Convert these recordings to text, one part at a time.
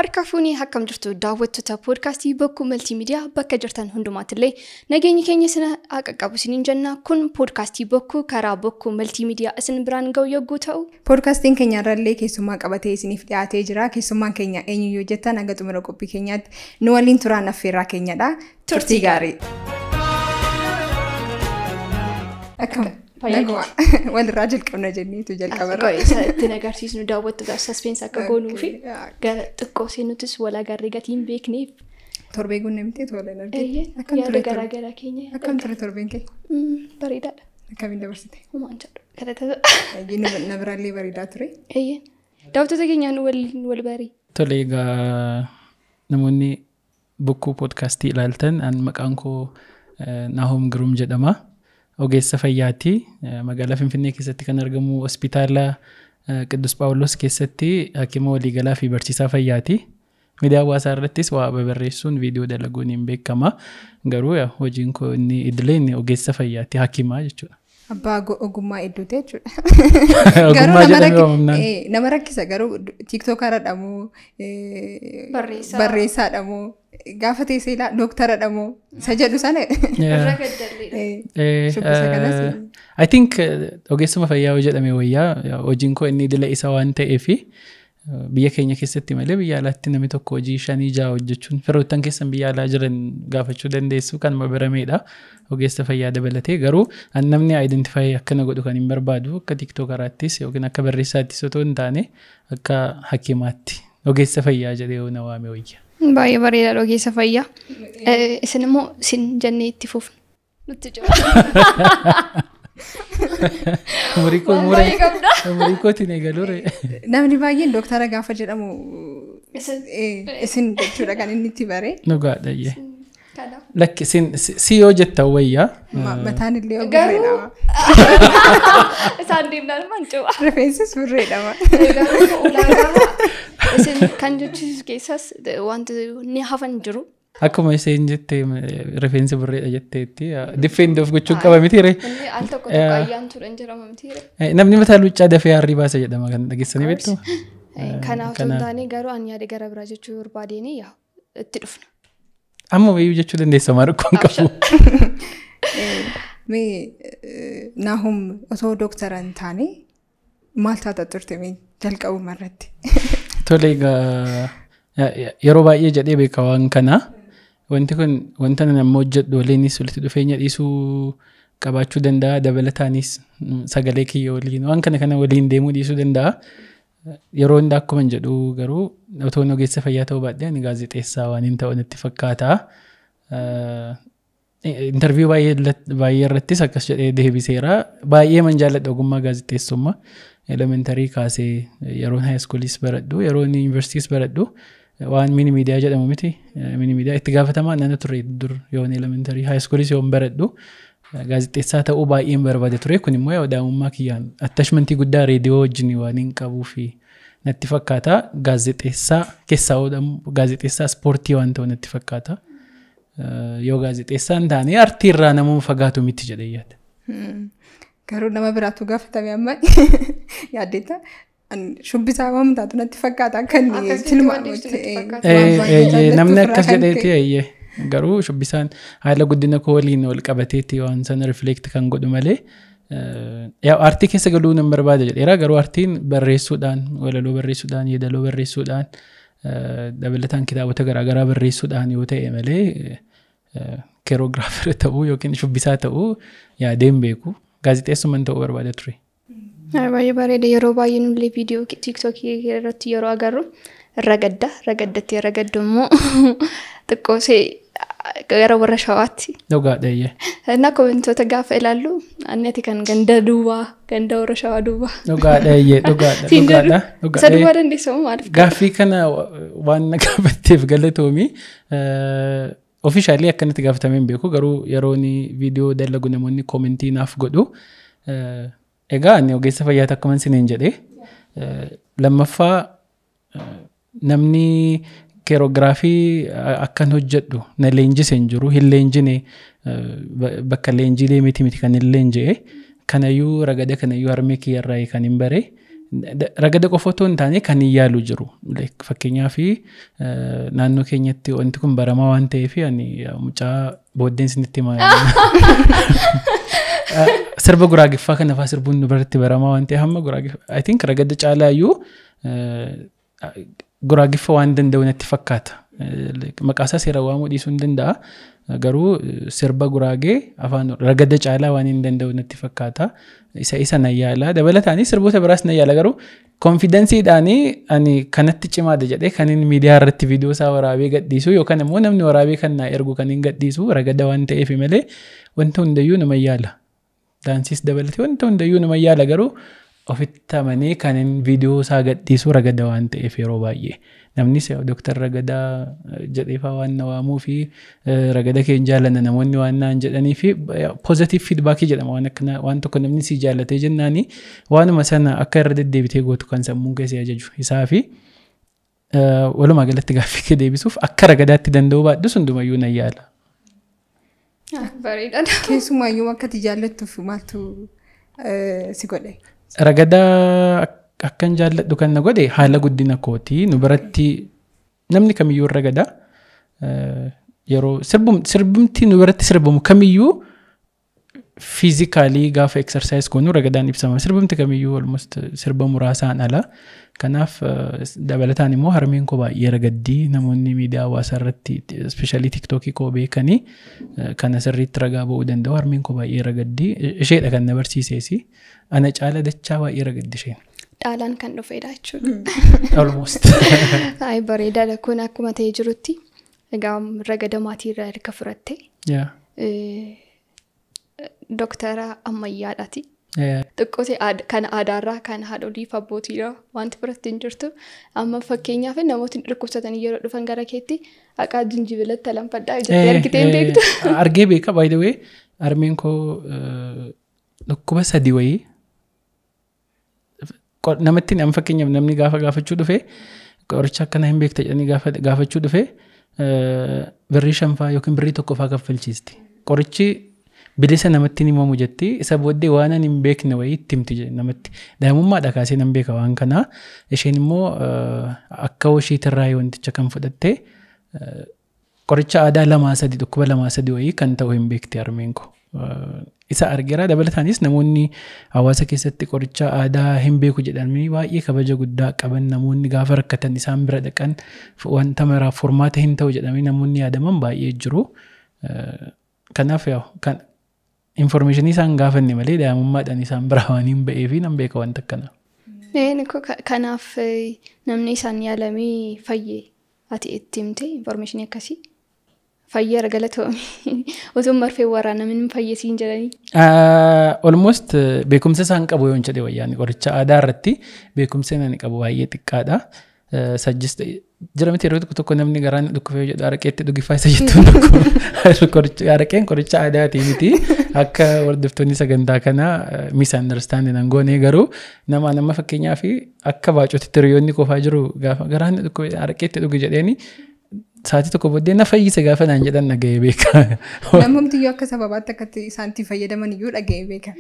Harka fuunii akkam jirtu daawwattoota poodkaastii bokkuu maltiimiidiyaa bakka jirtan hundumaatillee nageenyi keenya sana haa qaqqabu isiniin jenna kun poodkaastii bokkuu karaa bokkuu maltiimiidiyaa isin biraan ga'u yogguu ta'u. Poodkaastiin keenya irrallee keessummaa qabatee isiniif dhiyaatee jira. Keessummaan keenya eenyu yoo jettan hanga xumura qophii keenyaatti nu waliin turaan affeerraa keenyadha. Turtii gaarii. Akkam walirraa jalqabna jenneetu jalqabarra. Ittiin agarsiisnu daawwattoota saspeensa akka goonuu fi gara xiqqoo seenutis wal agarree gatii hin beekneef. Torbee guunnee miti tola hin argine. Yaada garaagaraa keenya. Akkam ture torbeen kee? Bareedaadha. Akkamiin dabarsite? Humaan jedhu. Kadhata. Na biraallee bareedaa ture. Daawwattoota keenyaan waliin wal barii. Tole egaa namoonni bokkuu poodkaastii ilaaltan an maqaan koo Naahom Giruum jedhama. Ogeessa fayyaati. Magaalaa Finfinnee keessatti kan argamu hospitaala Qiddus Phaawulos keessatti hakima waliigalaa fi barsiisaa fayyaati. Miidiyaa hawaasaa irrattis waa babarreessuun viidiyoo dalaguun hin beekama. Garuu hojiin koo inni idilee inni ogeessa fayyaati hakimaa jechuudha. Abbaa ogummaa hedduuti jechuudha. Ogummaa jedhamee waamamnaan. Nama rakkisa garuu tiiktookaradha moo barreessaadha moo gaafa teessee ilaa dooktaradha moo isa jedhu sana. Irra gaddalleedha. Shubbisa kanas. I think ogeessuma fayyaa yoo jedhame wayyaa hojiin koo inni idila isa waan ta'eefi biyya keenya keessatti malee biyya alaatti namni tokko hojii shanii jaha hojjechuun firoottan keessan biyya alaa jiran gaafachuu dandeessu kan barameedha ogeessa fayyaa dabalatee garuu namni aayidentifaayii akkana godhu kan hin barbaadu akka tiiktookaraattis yookiin akka barreessaattis otoo hin taane akka hakimaatti ogeessa fayyaa jedhee yoo na waame wayya. Baay'ee bareedaadha ogeessa fayyaa. Isin immoo isin jennee itti fufna. Nutti jira. Umurii kootiin eegaluure. Namni baay'een dooktara gaafa jedhamu isin jechuudha kan inni itti bare. Dhugaadha. Lakki si yoo jettan wayyaa. Mataan illee burreedha. Isaan deemnaan mancuudha. Rifeensis burreedha. Ulaagaa isin kan jechiisu keessas wanti ni hafan jiru. Akkuma isheen jette rifeensi burreedha jetteetti diffeen of gochuun qaba mitiire. Inni al tokko tokko ayyaan turan jedhama mitiire. Namni mataa luuccaa dafee harrii baasa jedhama kan dhageessanii beektu. Kanaaf osoo hin taane garuu ani yaada gara biraa jechuu barbaadeen itti dhufna. Amma wayyuu jechuu dandeessa maa rakkoon qabu. Mee Naahum osoo dooktara hin taane maal taata turte mee jalqabuma irratti? Tole egaa yeroo baay'ee jedhee beeka waan kana wanti kun wanta nan amma hojjedhu waliinis walitti dhufeenya dhiisuu qabaachuu danda'a dabalataanis sagalee kiyya waliin waan kana kana waliin deemuu dhiisuu danda'a. Yeroo hundaa akkuma jedhu garuu otoo ogeessa fayyaa ta'uu baadhee ani gaazexeessaa waan hin ta'u natti fakkaata. Intarviiyuu baay'ee irrattis akkas jedhee deebiseera. Baay'ee man jaalladha ogummaa gaazexeessummaa. Elementarii kaasee yeroon haayiskuulis baradhu yeroon yuunivarsiitiis baradhu waan mini miidiyaa jedhamu miti. Mini miidiyaa itti gaafatamaa nana ture dur yoon elementarii haayiskuulis yoon baradhu gaazexeessaa ta'uu baay'een barbaade ture kun immoo yoo daa'imummaa kiyyaan attashmentii guddaa reediyoo wajjin waan hin qabuu fi natti fakkaata gaazexeessaa keessaa oodhamu gaazexeessaa ispoortii waan ta'u natti fakkaata. Yoo gaazexeessaa hin taane artii irraa namuma fagaatu miti jedhee yaada. Garuu nama biraatu gaafatame amma yaaddeetta. Shubbisaa waan taatu natti fakkaata akka inni tilmaamutti. Namni akkas jedheeti eeyyee. Garuu shubbisaan haala guddina koo waliin wal qabateetti waan sana rifleekti kan godhu malee. Aartii keessa galuu nan barbaada jedheera garuu aartiin barreessuudhaan walaloo barreessuudhaan yeedaloo barreessuudhaan dabalataan kitaabota garaagaraa barreessuudhaan yoo ta'e malee keeroogiraafira ta'uu yookiin shubbisaa ta'uu yaadeen beeku gaazexeessuman ta'uu barbaada ture. Baay'ee bareeda yeroo baay'ee nullee viidiyoo tiiktookii irratti yeroo agarru irra gadda irra gaddatti irra gaddu immoo xiqqoosee gara warra shawaatti. Dhugaadha iyyee. Innaa komentoota gaafa ilaallu ani ati kan ganda duubaa ganda warra shawaa duubaa. Dhugaadha iyyee dhugaadha dhugaadha. Isa duubaa dandeessamu maaliif? Gaaffii kana waan na gaafatteef galatoomi. Ofishaalii akkanatti gaafatamee hin beeku garuu yeroo viidiyoo dalagu namoonni koomentii naaf godhu. Egaa ani ogeessa fayyaati akkuma isiniin jedhee lammaffaa namni keeroogiraafii akkan hojjedhu na leenjise hin jiru hin leenjine bakka leenjiilee miti miti kan hin leenji'e kanayyuu ragada kanayyuu harmee kiyyarraa kan hin bare ragada qofa otoo hin taane kan hin yaalu jiru. Fakkeenyaaf naannoo keenyatti wanti kun baramaa waan ta'eef ani mucaa booddeen isinitti himaa. Sirba guraagiffaa kana fa'aa sirbuun nu biratti baramaa waan ta'eef hamma guraagiffaa. I think ragada caalaayyuu guraagiffa waan danda'u natti fakkaata. Maqaasaa seera waamuu dhiisuu hin danda'a. Garuu sirba guraagee afaan ragada caalaa waan hin danda'u natti fakkaata. Isa isa nan yaala. Dabalataanis sirboota biraas nan yaala garuu konfidensiidhaanii ani kanatti cimaadha jedhee kan inni miidiyaa irratti viidiyoo isaa waraabee gadhiisu yookaan immoo namni waraabee kan naa ergu kan hin gadhiisu ragada waan ta'eef malee wanta hundayyuu nama yaala. Daansiis dabalatee wanta hundayyuu nama yaala garuu ofitti amanee kan inni viidiyoo isaa gadhiisu ragada waan ta'eef yeroo baay'ee. Namnis dooktar ragadaa jedheefaa waan na waamuu fi ragada kee hin jaallanna namoonni waan naan jedhanii fi poozitiif fiidbaakii jedhama waan akkana waan tokko namni si jaallatee jennaani waanuma sana akka irra deddeebitee gootu kan sammuun keessee ajaju isaa fi walumaa galatti gaaffii kee deebisuuf akka ragadaatti danda'uu baadhus hundumayyuu nan yaala. Bareedaadha. Keessumaayyuu akka ati jaallattuuf maaltu si godhe? Ragadaa akkan jaalladhu kan na godhe haala guddina kootii nu biratti namni kamiyyuu ragadaa yeroo sirbumti nu biratti sirbamu kamiyyuu fiizikaalii gaafa eksarsaayis goonu ragadaan ibsama sirbumti kamiyyuu almost sirba muraasaan ala kanaaf dabalataan immoo harmeen koo baay'ee ragaddii namoonni miidiyaa hawaasaa irratti ispeeshaalii tiktookii koo beekanii kana sirriitti ragaa ba'uu danda'u harmeen koo baay'ee ragaddii isheedha kan na barsiiseesi ana caala dachaa baay'ee ragaddi isheen. Dhaalaan kan dhufedha jechuudha. Almost. Ay bareedaadha kun akkuma ta'ee jirutti egaa ragada maatii irraa erga furatte dooktara ammayyaadhaati. Xiqqootee kan aadaarraa kan haadholiif abbootiidha wanti biratti hin jirtu amma fakkeenyaaf namootni dhukkubsatanii yeroo dhufan gara keetti haqaa jinjibilatti alanfadhaa jettee argitee hin beektu. Argee beeka by the way harmeen koo dhukkuba sadii wayii namatti nama fakkeenyaaf namni gaafa gaafachuu dhufe qoricha akkana hin beekta jedhanii gaafachuu dhufe birrii shanfaa yookiin birrii tokkoffaa kaffalchiisti. Qorichi bilisa namatti himamu jetti isa booddee waan ani hin beekne wayii itti himti namatti daa'imummaadha kaasee nan beeka waan kanaa isheen immoo akka washiitirraa wanticha kan fudhatte qoricha aadaa lamaa sadi dhukkuba lamaa sadi wayii kan ta'u hin beekti harmeen koo. isa argeera dabalataanis namoonni hawaasa keessatti qoricha aadaa hin beeku jedhamanii baay'ee kabaja guddaa qaban namoonni gaafa rakkatan isaan bira dhaqan wanta maraaf furmaata hin ta'u jedhamanii namoonni yaadaman baay'ee jiru. Kanaaf kan informeeshinii isaan gaafanne malee daa'imummaadhaan isaan bira waan hin ba'ee fi nan beeka wanta akkana. Kanaaf namni isaan yaalamee fayyee ati itti himte informeeshinii akkasii. fayyaa galatoomii otoo marfee waraanamin hin fayyisiin jedhanii. Almost beekumsa isaan qabu yoo hin jedhe wayyaani qoricha aadaa irratti beekumsa inni qabu baay'ee xiqqaadha. Sajjis jira miti yeroo tokko tokko namni garaan dhukkufee jedhu araqeetti dhugifaa isa jettuun araqeen qoricha aadaatii miti akka hordoftoonni sagantaa kanaa misunderstanding an goone garuu nama nama fakkeenyaa fi akka baacotitti hiriyoonni qofaa jiru gaafa garaan dhukkufee araqeetti dhugi jedheeni sa'aatii tokko booddee na fayyise gaafa naan jedhan dhaga'ee beeka. Namumtiyyuu akka sababaatti akkatti isaan itti fayyadaman iyyuu dhaga'ee beeka.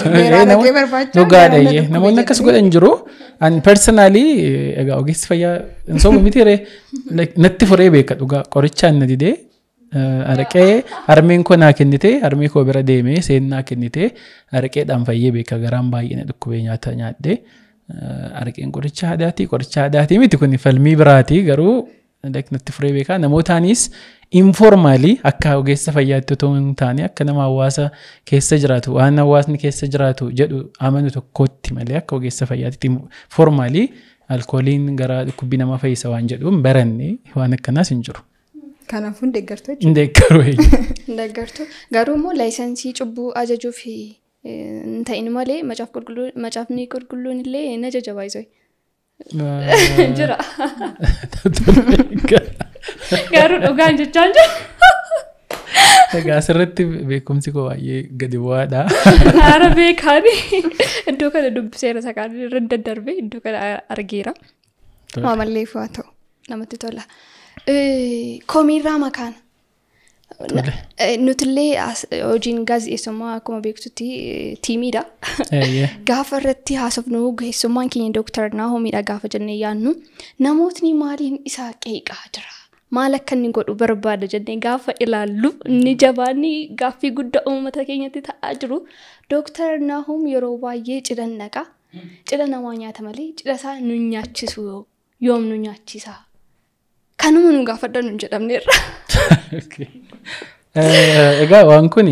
Dhugaadha namoonni akkas godhan jiru. An personaalii egaa ogeessi fayyaa hin soomu miti ree natti furee beeka dhugaa qorichaan na didee araqee harmeen koo naa kennite harmee koo bira deemee seen naa kennite araqeedhaan fayyee beeka garaan baay'ee na dhukkubee nyaata nyaadhee araqeen qoricha aadaatii qoricha aadaatii miti kun falmii biraati garuu natti furee beekaa namootaanis informaalii akka ogeessa fayyaatti otoo hin taane akka nama hawaasa keessa jiraatu waan hawaasni keessa jiraatu jedhu amanu tokkotti malee akka ogeessa fayyaatti formaalii alkooliin gara dhukkubbii nama fayyisa waan jedhuun baranne waan akkanaas hin jiru. Kanaafuu hin deeggartu Hin deeggaru Hin deeggartu garuu immoo laayisensii cubbuu ajajuuf hin ta'in malee macaafni qulqulluun illee hin ajaja baay'isoo. Jira. Garuu dhugaan jechaan jira. Egaa asirratti beekumsi koo baay'ee gadi bu'aadha. Haara beekaani. Iddoo kana dubbiseera sakaan irra daddarbee iddoo kana argeera. Maamalleef haa ta'u namatti tola. Komiirraa makaan Nutillee hojiin gaazexeessummaa akkuma beektutti tiimiidha. Gaafa irratti haasofnu gaazexeessummaan keenya dooktar Naahomiidha gaafa jennee yaadnu namootni maaliin isaa qeeqaa jira. Maal akka inni godhu barbaada jennee gaafa ilaallu inni jabaanni gaaffii guddaa uummata keenyatti ta'aa jiru. Dooktar Naahom yeroo baay'ee cidhan naqa. Cidha namaa nyaata malee cidha isaa nu nyaachisu yoom nu nyaachisa. Kanuma nu gaafadha nu jedhamneerra. Egaa waan kuni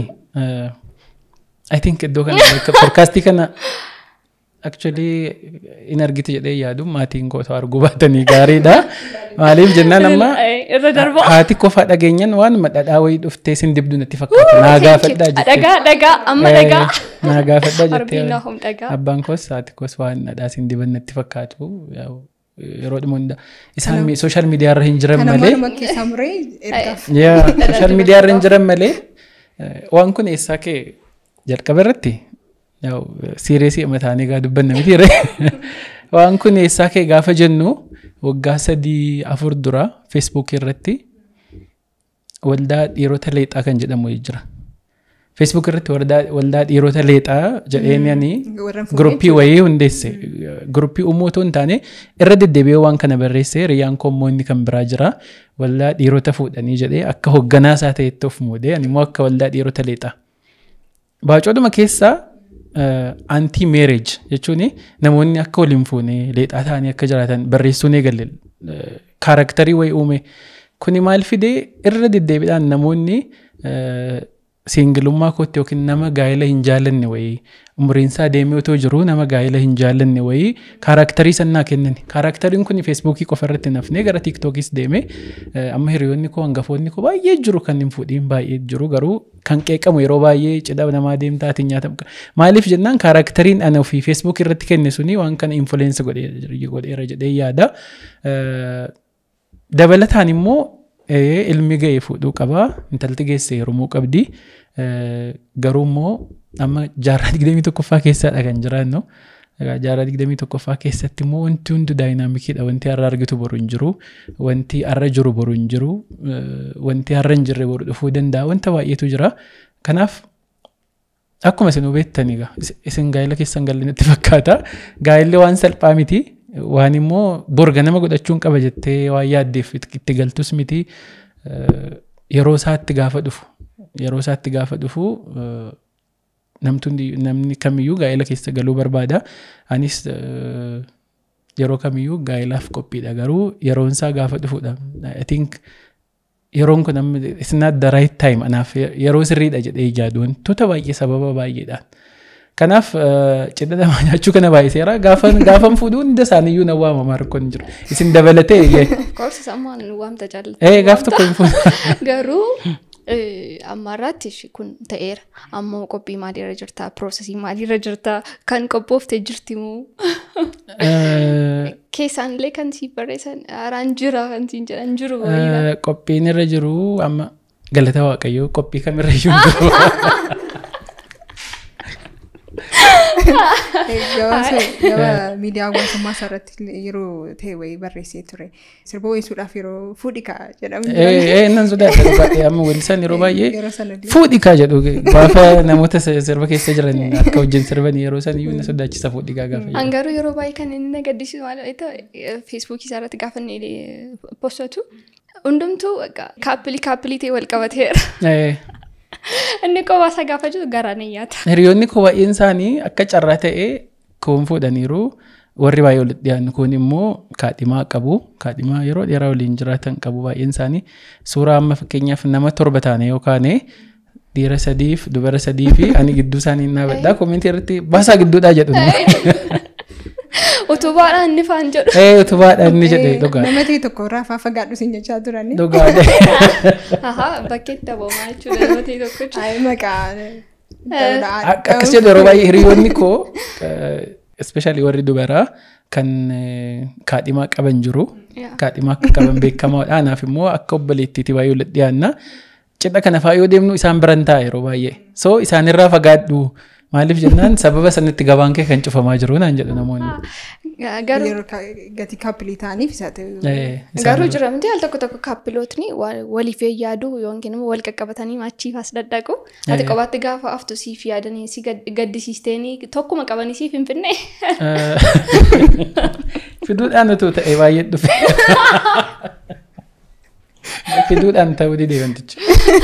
I think iddoo kana podkaastii kana actually in argite jedhee yaadu maatiin koo arguu baatanii gaariidha. Maaliif jennaan amma haati qofa dhageenyan waan madhadhaa wayii dhuftee sin dibdu natti fakkaata. Naa gaafadhaa jettee. Dhagaa dhagaa amma dhagaa. Naa gaafadhaa jettee. Arbiin naahum dhagaa. Abbaan koos haati koos waan dhadhaa sin diban natti fakkaatu. Yeroo dhuma hunda isaan sooshaal miidiyaa irra hin jiran malee. Kanuma keessaa muree ergaaf. Sooshaal miidiyaa irra hin jiran malee waan kun eessaa kee jalqaba irratti siireesii mataanii gaa dubbanna miti irree. Waan kun eessaa kee gaafa jennu waggaa sadii afur dura feesbuuk irratti waldaa dhiirota leexaa kan jedhamu jira. feesbuuk irratti waldaa dhiirota leexaa jedheenyanii guruppii wayii hundeesse guruppii uumuu otoo hin taane irra deddeebi'ee waan kana barreesse riyyaan koommoo inni kan biraa jira waldaa dhiirota fuudhanii jedhee akka hoogganaa isaa ta'etti of muudee ani immoo akka waldaa dhiirota leexaa. Baacoodhuma keessaa anti meereej jechuun namoonni akka waliin fuune leexaa ta'anii akka jiraatan barreessuun eegalle kaaraktarii wayii uume kuni maal fidee irra deddeebiidhaan namoonni siingilummaa kootti yookiin nama gaa'ela hin jaallanne wayii umriin isaa deemee otoo jiru nama gaa'ela hin jaallanne wayii kaaraaktarii sannaa kennan kaaraakteriin kun feesbuukii qofa irratti nafnee gara tiiktookis deeme amma hiriyoonni koo hangafoonni koo baay'ee jiru kan hin fuudhiin baay'ee jiru garuu kan qeeqamu yeroo baay'ee cidha namaa deemtaa ati nyaatamu maaliif jennaan kaaraakteriin ana ofii feesbuukii irratti kenne suni waan kana infuleensii godheera jedhee yaada dabalataan immoo ilmi ga'ee fuudhuu qabaa intalti geesse heerumuu qabdi garuu immoo amma jaarraa digdamii tokkoffaa keessadha kan jiraannu jaarraa digdamii tokkoffaa keessatti immoo wanti hundi daayinaamikiidha wanti har'a argitu boru hin jiru wanti har'a jiru boru hin jiru wanti har'a hin jirre boru dhufuu danda'a wanta baay'eetu jira kanaaf akkuma isin hubeettan egaa isin gaa'ela keessan galle natti fakkaata gaa'elli waan salphaa miti waan immoo borga nama godhachuun qaba jettee waan yaaddeef itti galtus miti yeroo isaatti gaafa dhufu yeroo isaatti gaafa dhufu namni kamiyyuu gaa'ela keessa galuu barbaada anis yeroo kamiyyuu gaa'elaaf qophiidha garuu yeroon isaa gaafa dhufudha I think yeroon kun amma it's not the right time anaaf yeroo sirriidha jedhee ijaadu wantoota baay'ee sababa baay'eedhaan. Kanaaf cidha namaa nyaachuu kana baay'iseera. Gaafan gaafan fuudhuu hunda isaaniiyyuu na waamama rakkoon jiru. Isin dabalatee. Koorsi sammaan waamta jaallata. Ee gaaf tokko hin fuudhu. Garuu ammaarratti kun ta'eera. Ammoo qophii maaliirra jirta? Piroosesii maaliirra jirta? Kan qophooftee jirti moo? Keessaanillee kan sii barreessan haaraan jira kan siin jedhan jiru. Qophiin irra jiru amma galata waaqayyoo qophii kamirra iyyuu hin jiru. Gaba miidiyaa hawaasummaa isaarratti yeroo ta'e wayii barreessee ture. Sirba weessuudhaaf yeroo fuudhi kaa jedhamu. Ee nan sodaadha baay'ee amma weellisaan yeroo baay'ee fuudhi kaa jedhu gaafa namoota sirba keessa jiran akka wajjin sirban yeroo san iyyuu na sodaachisa fuudhi kaa gaafa. An garuu yeroo baay'ee kan inni na gaddisiisu maal ta'e feesbuukii isaarratti gaafa inni postatu hundumtuu kaappilii kaappilii ta'e wal qabateera. Inni kophaa isaa gaafa jiru garaan hin nyaata. Hiriyoonni koo baay'een isaanii akka carraa ta'ee koon fuudhaniiru warri baay'ee walitti dhiyaannu kun immoo kaadhimaa qabu. Kaadhimaa yeroo dheeraa waliin jiraatan qabu baay'een isaanii. Suuraa amma fakkeenyaaf nama torba taane yookaan dhiira sadiif dubara sadii fi ani gidduu isaanii hin dhaabadhaa koomentii irratti baasaa gidduudhaa jedhu. Utubaadhaan inni faan jedhu. Ee utubaadhaan inni jedhe dhugaa. Nama ta'e tokko irraa afaa fagaadhu siin jechaa turani. Dhugaa. Ahaa bakkeetti daboomaa jechuudha nama ta'e tokko. Ayi maqaa. Akkas jedhu yeroo baay'ee hiriyoonni koo especially warri dubaraa kan kaadhimaa qaban jiru. Kaadhimaa akka qaban beekamaadha. Anaaf immoo akka obboleettiitti baay'ee walitti dhiyaanna. Cidha kana fa'aa yoo deemnu isaan biran ta'a yeroo baay'ee. So isaanirraa fagaadhu Maaliif jennaan sababa sanitti gabaan kee kan cufamaa jiru naan jedhu namoonni. Garuu Yeroo ka- gatii kaappilii ta'aniif isaa ta'e. Eh, isaan- garuu jira miti al tokko tokko kaappilootni wa- waliif yaaduu yookiin immoo wal qaqqabatanii machiif as daddaqu. Ati Eh. qobaatti gaafa aftu siif yaadanii si gad- gaddisiisteenii tokkuma qabanii siif hin finne. Eh, Fiduudhaan utuu ta'e baay'ee dhufe. Fiduudhaan ta'uu didee wantichi.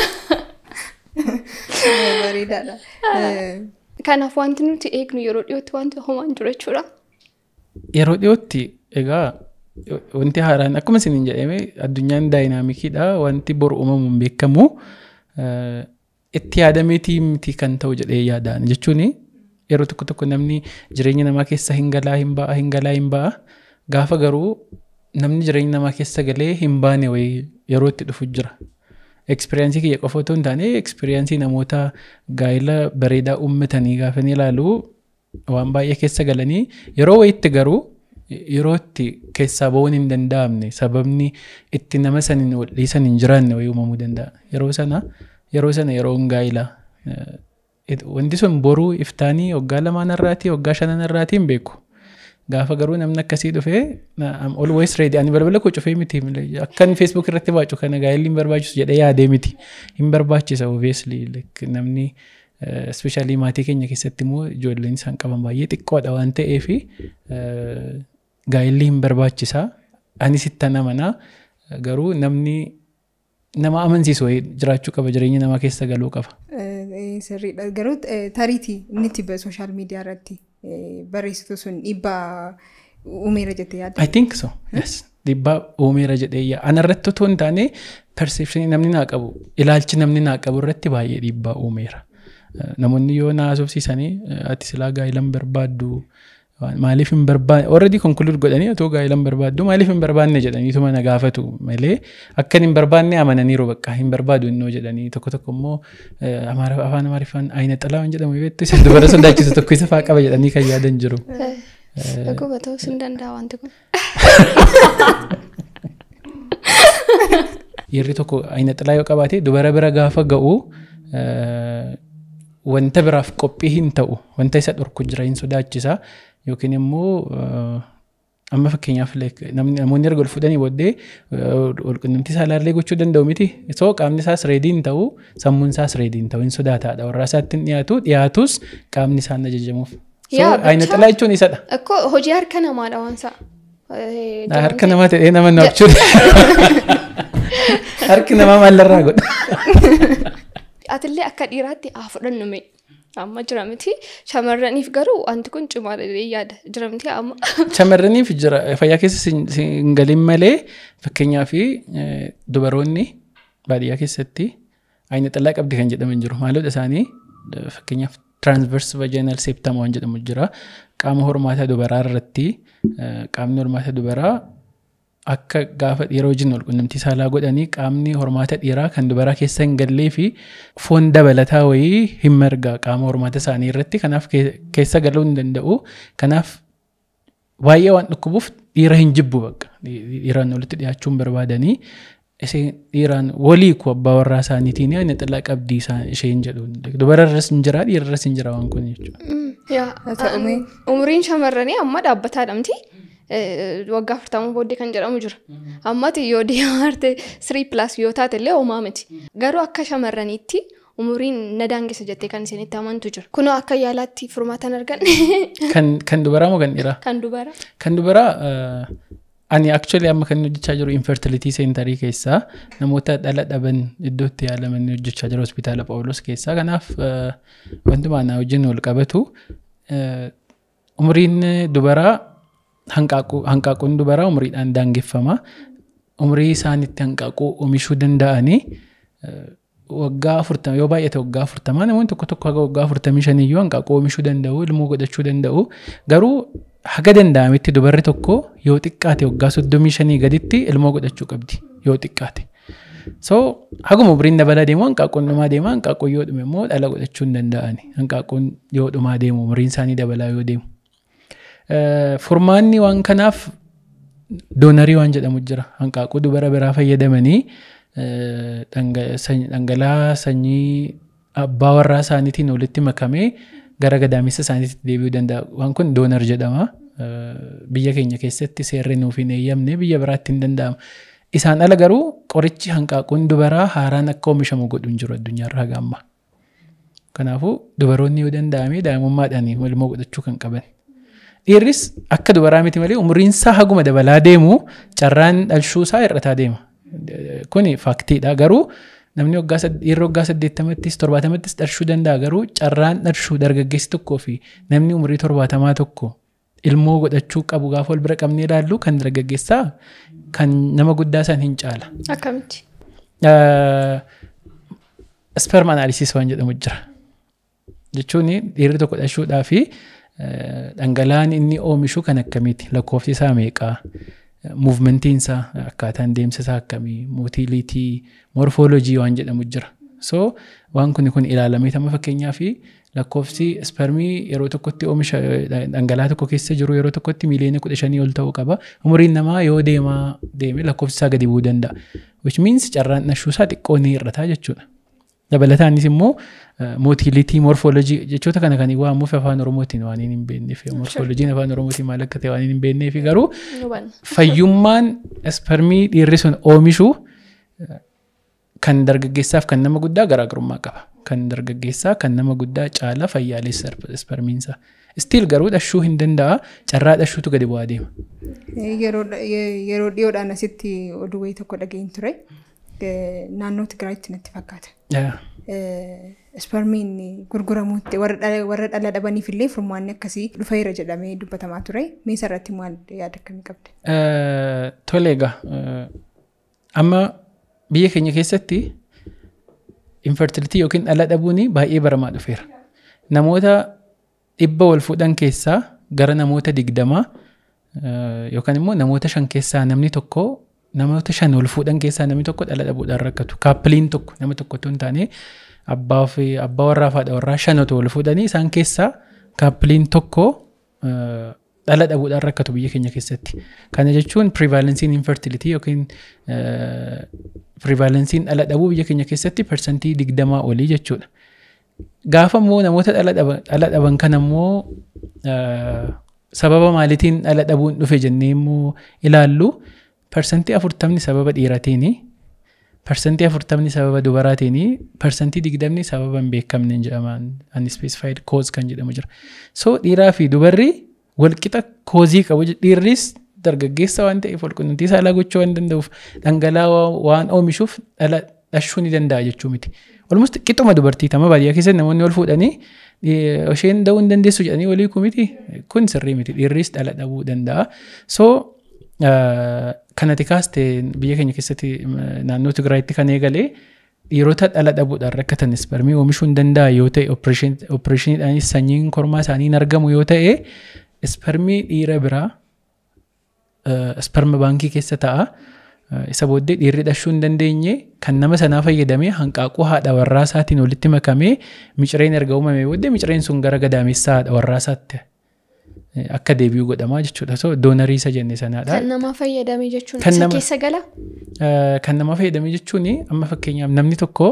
Bareedaadha. Eh, Kanaaf wanti nuti eegnu yeroo dhiyootti wanti homaan jiru jechuudha. Yeroo dhiyootti egaa wanti haaraan akkuma isiniin jedhame addunyaan daayinaamikiidha wanti boru uumamu hin beekamu eh, itti yaadameetii miti kan ta'u jedhee yaadaan jechuun yeroo tokko tokko namni jireenya namaa keessa hin galaa hin ba'a hin galaa hin ba'a gaafa garuu namni jireenya namaa keessa galee hin baane wayii yeroo itti dhufu jira. Ekspiriyaansii kiyya qofa otoo hin taane ekspiriyaansii namoota gaa'ela bareedaa uummatanii gaafa ni ilaalu waan baay'ee keessa galanii yeroo wayitti garuu yeroo itti keessaa ba'uun hin danda'amne sababni itti nama saniin wal dhiisan hin jiraanne wayii uumamuu danda'a. Yeroo sana yeroo sana yeroo gaa'ilaa wanti sun boruu iftaanii waggaa lamaan irraatii waggaa shanan irraatii hin beeku. Gaafa garuu namni akkasii dhufee am always ready ani balbala koo cufee miti akkan Facebook irratti baacu kana gaa'elli hin barbaachisu jedhee yaadee miti hin barbaachisa obviously like namni especially maatii keenya keessatti immoo ijoolleen isaan qaban baay'ee xiqqoodha waan ta'eef gaa'elli hin barbaachisa anis itti amanaa garuu namni nama amansiisu wayii jiraachuu qaba jireenya namaa keessa galuu qaba. eh, Sirriidha. Garuu eh, tariitii inni itti sooshaal miidiyaa irratti eh, barreessitu sun dhiibbaa uumeera jettee yaadda. I think so. Yes. Dhiibbaa uumeera jedhee yaa. Ana irratti otoo hin taane perception namni naa qabu ilaalchi namni naa qabu irratti baay'ee dhiibbaa uumeera. Eh, Namoonni yoo na haasofsiisanii eh, ati silaa gaa'elan barbaaddu waan- maaliif hin barbaanne already conclude godhanii otoo gaa'elan barbaaddu maaliif hin barbaanne jedhaniituma na gaafatu malee akka hin barbaanne amananiiru bakka hin barbaadu innoo jedhanii tokko tokko immoo eh, Amaara- afaan amaariffaan ayina xalaa waan jedhamu beektu isa dubara sodaachisu tokko isa faa qaba jedhanii kan yaadan jiru. Dhuguma ta'uus hin danda'a wanti kun. Dhiirri tokko ayina xilaa yoo qabaate dubara bira gaafa ga'u eh, wanta biraaf qophii hin ta'u wanta isa dhorku jira hin sodaachisa yookiin immoo eh, amma fakkeenyaaf like namni namoonni erga ol fudhanii booddee walqunnamtii saalaallee gochuu danda'u miti soo qaamni isaas reedii hin ta'u sammuun isaas reedii hin ta'u hin sodaataadha warraa isaatti hin dhiyaatu dhiyaatus qaamni isaan ajajamuuf. So Yaa, ayina bicha- xilaa jechuun isadha. Akkoo hojii harka namaadha waan isaa. Harka namaa ta'ee nama naafchuudha. Harki namaa maalirraa godha? Atillee akka dhiiraatti haa fudhannu mee. Amma jira miti. Shamarraniif garuu wanti kun cimaadha jedhee yaada. Jira miti amma. Shamarraniif jira fayyaa keessa sin- hin galin malee fakkeenyaaf dubaroonni baadiyyaa keessatti ayina xillaa qabdi kan jedhaman jiru. Maalodha isaanii eh, fakkeenyaaf transverse vaginal septum waan jedhamu jira. Qaama hormaata dubaraa irratti eh, qaamni hormaata dubaraa akka gaafa dhiira wajjin wal qunnamtii saalaa godhanii qaamni hormaata dhiiraa kan dubaraa keessa hin gallee fi foon dabalataa wayii hin marga qaama hormaata isaanii irratti kanaaf ke- keessa galuu hin danda'u. Kanaaf baay'ee waan dhukkubuuf dhiira hin jibbu bakka dhiiraan walitti dhiyaachuun barbaadanii isheen dhiiraan walii ku abbaa warraa isaaniitiin ani xillaa qabdii isaan isheen jedhu dubara irras hin jira dhiira irras hin jira waan kun jechuudha. Yaa, ta'ume. umriin shamarranii amma dhaabbataadha miti. Eh, Waggaa afurtamuu booddee kan jedhamu jira. Ammati yoo deemarte sirii pilaas yoo taate illee homaa miti. Garuu akka shamarraniitti umriin na daangessa jettee kan isinitti amantu jira. Kunoo akka yaalaatti furmaatan arganne Kan kan dubaraa moo kan dhiiraa? kan dubara. Kan dubaraa eh, ani actually amma kan inni hojjechaa jiru infertility center keessaa namoota dhala dhaban iddootti yaalaman inni hojjechaa jiru hospitaala Phaawulos keessaa kanaaf eh, wantumaa na wajjin wal qabatu eh, umriin dubaraa hanqaaquu hanqaaquun dubaraa umriidhaan daangeffama umrii isaanitti hanqaaquu oomishuu danda'anii eh, waggaa afurtama yoo baay'ate waggaa afurtamaa namoonni tokko tokko haga waggaa afurtamii shaniyyuu hanqaaquu oomishuu danda'u ilmoo godhachuu danda'u garuu haga danda'ametti dubarri tokko yoo xiqqaate waggaa soddomii shanii gaditti ilmoo godhachuu qabdi yoo xiqqaate. So haguma umriin dabalaa deemu hanqaaquun dhumaa deema hanqaaquun yoo dhume immoo dhala godhachuu hin danda'ani hanqaaquun yoo dhumaa deemu umriin isaanii dabalaa yoo deemu. Eh, Furmaanni waan kanaaf doonarii waan jedhamu jira hanqaaquu dubara biraa fayyadamanii eh, dhanga- sany- dhangala'aa sanyii abbaa warraa isaaniitiin walitti makamee gara gadaamessa isaaniitti deebi'uu danda'a. Waan kun doonar jedhama. Biyya keenya keessatti seerri nuuf hin eeyyamne biyya biraatti hin danda'amu. Isaan ala garuu qorichi hanqaaquun dubaraa haaraan akka oomishamu godhu hin jiru addunyaarraa gamma. Kanaafuu dubaroonni yoo danda'ame daa'imummaadhaan ilmoo godhachuu kan qaban. Dhiirris akka dubaraa miti malee umriinsaa haguma dabalaa deemu carraan dhalshuusaa hir'ataa deema. Kuni faaktiidha garuu namni dhiirri waggaa saddeettamattis torbaatamattis dhalshuu danda'a garuu carraan dhalshuu dargaggeessi tokkoo fi namni umrii torbaatamaa tokko ilmoo godhachuu qabu gaafa wal bira qabnee ilaallu kan dargaggeessaa kan nama guddaa san hin caala. Akkamitti? Sperm analysis waan jedhamu jira. Jechuun dhiirri tokko dhalshuudhaa fi dhangala'aan inni oomishu kan akkamiiti lakkoofsi isaa meeqaa muuvmentiin isaa akkaataan deemsa isaa akkamii mootiliitii morfoolojii waan jedhamu jira. So waan kun kun ilaalamee tama fakkeenyaa fi lakkoofsi spermii yeroo tokkotti oomisha dhangala'aa tokko keessa jiru yeroo tokkotti miiliyoona kudha shanii ol ta'uu qaba. Umriin namaa yoo deemaa deeme lakkoofsi isaa gadi bu'uu danda'a. Which means carraan dhashuu isaa xiqqoo ni hir'ata jechuudha. Dabalataanis immoo mootiliitii morfoolojii jechoota kana kan waamuuf afaan oromootiin waan hin beekneef morfoolojiin afaan oromootiin maal akka ta'e waan hin beekneef garuu fayyummaan spermii dhiirri sun oomishu kan dargaggeessaaf kan nama guddaa garaagarummaa qaba. Kan dargaggeessaa kan nama guddaa caala fayyaalessa spermiinsa. Stiil garuu dhashuu hin danda'a carraa dhashuutu gadi bu'aa deema. Yeroo dhiyoodhaan asitti oduu wayii tokko dhageenye ture. Naannoo Tigraayitti natti fakkaata. Spermiin gurguramuutti warra dhala dhabaniif illee furmaanni akkasii dhufeera jedhamee dubbatamaa ture. Meeshaa irratti maal yaada akkamii qabda? Tole egaa amma biyya keenya keessatti infertilitii yookiin dhala dhabuun baay'ee baramaa dhufeera. Namoota dhibba wal fuudhan keessaa gara namoota digdamaa yookaan immoo namoota shan keessaa namni tokko namoota shan wal fuudhan keessaa namni tokko dhala dhabuudhaan rakkatu. Kaappiliin tokko nama tokko otoo hin taane abbaa fi abbaa warraa fi haadha warraa shan otoo wal fuudhanii isaan keessaa kaappiliin tokko dhala dhabuudhaan rakkatu biyya keenya keessatti. Kana jechuun prevalensiin infertilitii yookiin prevalensiin dhala dhabuu biyya keenya keessatti parsantii digdamaa olii jechuudha. Gaafa immoo namoota dhala dhaban kana immoo sababa maaliitiin dhala dhabuun dhufe jennee immoo ilaallu parsantii afurtamni sababa dhiiratiini parsantii afurtamni sababa dubaraatiin parsantii digdamni sababa hin beekamne jedhaman unspecified cause kan jedhamu jira. So dhiiraa fi dubarri walqixa koozii qabu dhiirris dargaggeessa waan ta'eef walqunnamtii saalaa gochuu waan danda'uuf dhangala'aa waan oomishuuf dhala dhashuu ni danda'a jechuu miti. Olmus qixuma dubartii tama baadiyyaa keessatti namoonni wal fuudhanii isheen da'uu hin dandeessu jedhanii walii kumiti kun sirrii miti dhiirris dhala dhabuu danda'a. So kanati kaaste biyya keenya keessatti naannoo Tigraayitti kan eegalee dhiirota dhala dhabuudhaan rakkatan spermii oomishuu hin danda'a yoo ta'e opereeshiniidhaanis sanyiin kormaa isaanii hin argamu yoo ta'e spermii dhiira biraa sperma baankii keessa ta'a. Isa booddee dhiirri dhashuu hin dandeenye kan nama sanaa fayyadamee hanqaaquu haadha warraa isaatiin walitti makamee micireen erga uumamee booddee micireen sun gara gadaamessaa haadha warraa isaatti akka deebi'u godhamaa jechuudha. So doonarii isa jenne sanaadha. Kan nama fayyadame jechuun isa keessa gala? Kan nama fayyadame jechuun amma fakkeenyaaf namni tokko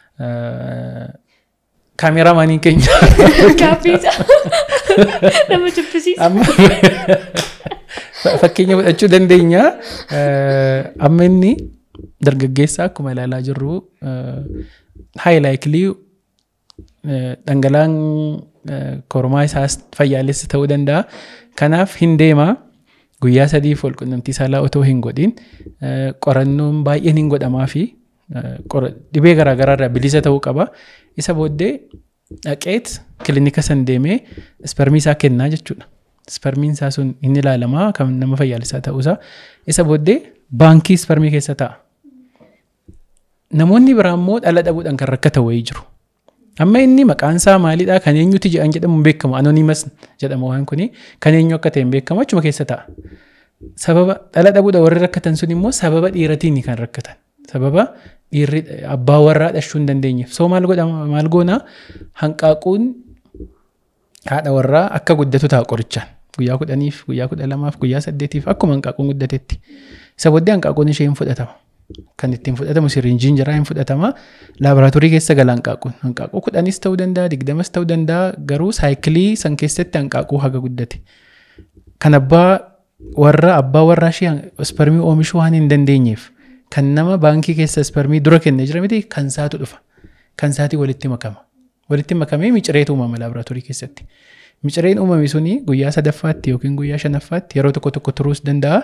kaameraamaaniin keenya. Gaaffiisa. Nama jibbisiisa. Fakkeenya fudhachuu dandeenya. Amma inni dargaggeessa akkuma ilaalaa jirru haayilaayikilii dhangala'aan kormaa isaas fayyaalessa ta'uu danda'a. Kanaaf hin deema. Guyyaa sadiif wal qunnamtii saalaa otoo hin godhin qorannoon baay'een hin godhamaa fi dhibee garaagaraa irraa bilisa ta'uu qaba. Isa booddee dhaqeet kilinika san deemee ispermii isaa kennaa jechuudha. Ispermiin isaa sun hin ilaalamaa kan nama fayyaalessaa ta'uusaa. Isa booddee baankii ispermii keessa ta'a. Namoonni biraa immoo dhala dhabuudhaan kan rakkatan wayii jiru. Amma inni maqaan isaa maalidhaa kan eenyuti jedhan jedhamu hin beekamu anonimas jedhama waan kuni kan eenyu akka ta'e hin beekamu achuma keessa ta'a. Sababa dhala dhabuudha warri rakkatan sun immoo sababa dhiiratiin kan rakkatan. Sababa dhiirri abbaa warraa dhashuu hin dandeenyeef. So maal godhama maal goona hanqaaquun haadha warraa akka guddatu ta'a qorichaan. Guyyaa kudhaniif, guyyaa kudha lamaaf, guyyaa saddeetiif akkuma hanqaaquun guddatetti. Isa booddee hanqaaquun ishee hin fudhatama. kan ittiin fudhatamu sirinjiin jira hin fudhatama laaboraatoorii keessa gala hanqaaquun hanqaaquu kudhanis ta'uu danda'a digdamas ta'uu danda'a garuu saayikilii san keessatti hanqaaquu haga guddate kan abbaa warra abbaa warraa ishee ispermii oomishuu waan hin dandeenyeef kan nama baankii keessa ispermii dura kennee jira miti kan saatu dhufa kan saati walitti makama walitti makamee micireetu uumama laaboraatoorii keessatti micireen uumame suni guyyaa sadaffaatti yookiin guyyaa shanaffaatti yeroo tokko tokko turuus danda'a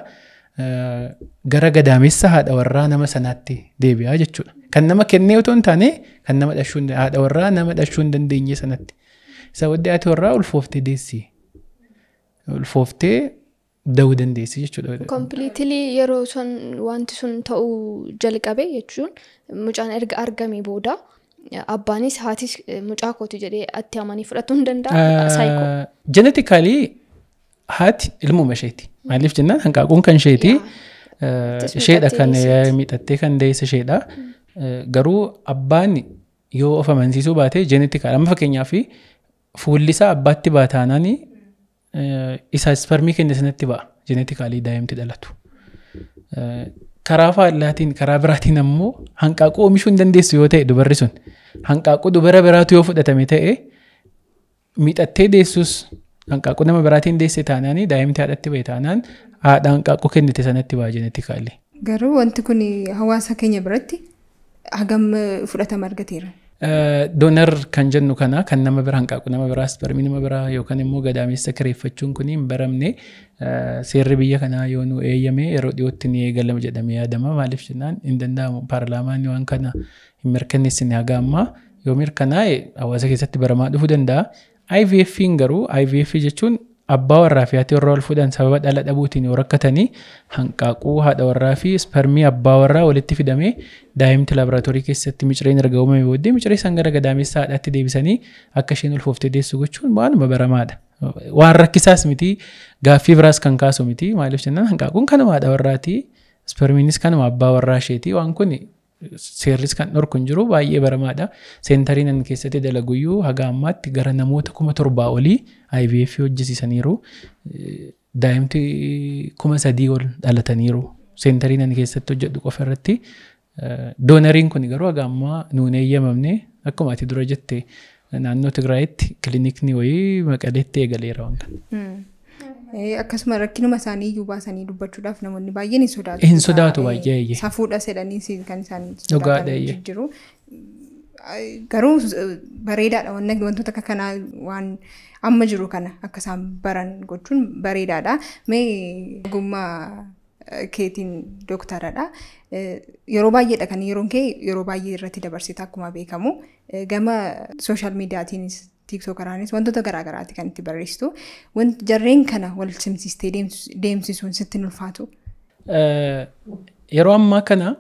gara gadaamessa haadha warraa nama sanaatti deebi'aa jechuudha. Kan nama kennee otoo hin taane kan nama dhashuu haadha warraa nama dhashuu hin dandeenye sanatti. Isa wadda haati warraa ulfooftee deessi. Ulfooftee da'uu dandeessi jechuudha. Kompiliitilii yeroo sun wanti sun ta'uu jalqabe jechuun mucaan erga argamee booda abbaanis haatis mucaa kooti jedhee itti amanii fudhatuu hin danda'a. Jenetikaalii haati ilmuma isheeti. Maaliif jennaan hanqaaquun kan isheeti. Isheedha kan miidhattee kan deesse isheedha. Garuu abbaan yoo of amansiisuu baate jeenetikaadha. Amma fakkeenyaaf fuulli isaa abbaatti baataanaan isa ispermii kenne sanatti ba'a. Jeenetikaalii daa'imti dhalatu. Karaa faallaatiin karaa biraatiin ammoo hanqaaquu oomishuu hin dandeessu yoo ta'e dubarri sun hanqaaquu dubara biraatu yoo fudhatame ta'e miidhattee deessus hanqaaquu nama biraatiin deesse taanaan daa'imti haadhatti ba'e taanaan haadha hanqaaquu kennite sanatti ba'a jeenetikaalii. Garuu wanti kun hawaasa keenya biratti hagam fudhatama argateera. Doonar kan jennu kana kan nama bira hanqaaqu nama biraa ispermii nama biraa yookaan immoo gadaamessa kireeffachuun kun hin baramne seerri biyya kanaa yoo nu eeyyame yeroo dhiyootti ni eegalama jedhamee yaadama maaliif jennaan hin danda'amu paarlaamaan waan kana hin mirkaneessine haga ammaa yoo mirkanaa'e hawaasa keessatti baramaa dhufuu danda'a. IVF'n garuu IVF jechuun abbaa warraa fi haati warraa wal fuudhan sababa dhala dhabuutiin yoo rakkatanii hanqaaquu haadha warraa fi ispermii abbaa warraa walitti fidamee daa'imti laaboraatoorii keessatti micireen erga uumame booddee miciree san gara gadaamessa haadhaatti deebisanii akka isheen ulfooftee deessu gochuun waanuma baramaadha. Waan rakkisaas miti gaaffii biraas kan kaasu miti maaliif jennaan hanqaaquun kanuma haadha warraati ispermiinis kanuma abbaa warraa isheeti waan kun seerris kan dhorku hin jiru baay'ee baramaadha. Seentariin ani keessatti dalaguyyuu haga ammaatti gara namoota kuma torbaa olii IVF hojjisiisaniiru. Daa'imti kuma sadii ol dhalataniiru. Seentariin ani keessatti hojjedhu qofa irratti. Doonariin kun garuu haga ammaa nuun eeyyamamne akkuma ati dura jette naannoo Tigraayitti kilinikni wayii maqaleetti eegaleera waan kana. Akkasuma rakkinuma isaanii iyyuu baasanii dubbachuudhaaf namoonni baay'een hin sodaatu. Hin sodaatu baay'ee. Safuudha jedhanii kan isaan Dhugaadha jiru. Garuu bareedaadha wantoota akka kanaa waan amma jiru kana akka isaan baran gochuun bareedaadha. Mee ogummaa keetiin dooktaradha. Yeroo baay'eedha kan yeroon kee yeroo baay'ee irratti dabarsita akkuma beekamu. Gama sooshaal miidiyaatiinis tiiktokaraanis wantoota garaagaraati kan itti barreessitu. Jarreen kana wal simsiistee deemsisuun sitti ulfaatu. Yeroo ammaa kana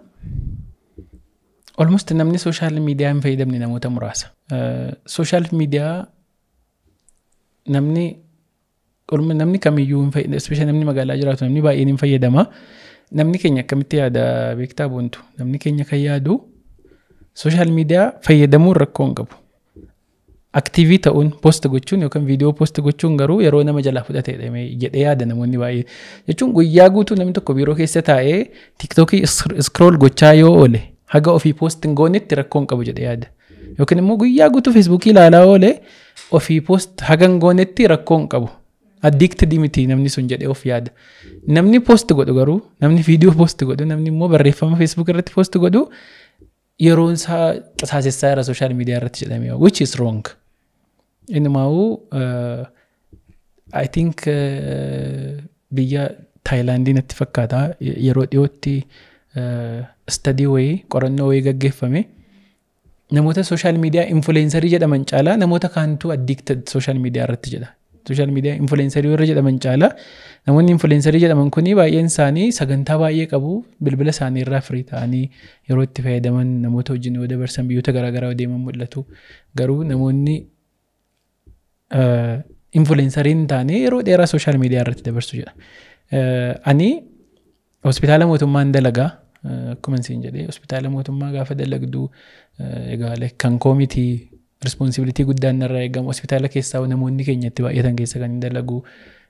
almost namni sooshaal miidiyaa hin fayyadamne namoota muraasa. Sooshaal miidiyaa namni namni kamiyyuu hin fayyadamu especially namni magaalaa jiraatu namni baay'een hin fayyadama. Namni keenya akkamitti yaada beektaa boontu namni keenya kan yaadu sooshaal miidiyaa fayyadamuun rakkoo hin qabu. aktiivii ta'uun poost gochuun yookaan viidiyoo poost gochuun garuu yeroo nama jalaa fudhatedha jedhee yaada namoonni baay'ee jechuun guyyaa guutuu namni tokko biiroo keessa taa'ee tiiktookii iskrool gochaa yoo oole haga ofii poost hin goonetti rakkoo hin qabu jedhee yaada yookiin immoo guyyaa guutuu feesbuukii ilaalaa oole ofii poost haga hin goonetti rakkoo hin qabu. Addiiktidii miti namni sun jedhee of yaada. Namni poost godhu garuu namni viidiyoo poost godhu namni immoo barreeffama feesbuuk irratti poost godhu yeroon isaa qisaasessaa irra sooshaal miidiyaa irratti jedhamee which is wrong. Innumaa'uu I think biyya Taayilaandii natti fakkaata yeroo dhiyootti stadii wayii qorannoo wayii gaggeeffame namoota sooshaal miidiyaa influensarii jedhaman caalaa namoota kaantu addicted sooshaal miidiyaa irratti jedha. Sooshaal miidiyaa influensarii warra jedhaman caalaa namoonni influensarii jedhaman kuni baay'een isaanii sagantaa baay'ee qabu bilbila isaanii irraa firii ta'anii yeroo itti fayyadaman namoota wajjin yoo dabarsan biyyoota garaagaraa deeman mul'atu garuu namoonni influensariin taane yeroo dheeraa sooshaal miidiyaa irratti dabarsu jedha. Ani hospitaala mootummaan dalagaa akkuma isin jedhee hospitaala mootummaa gaafa dalagdu egaa kan koomitii rispoonsibilitii guddaan narraa eegamu hospitaala keessaa namoonni keenya itti baay'atan keessa kan dalagu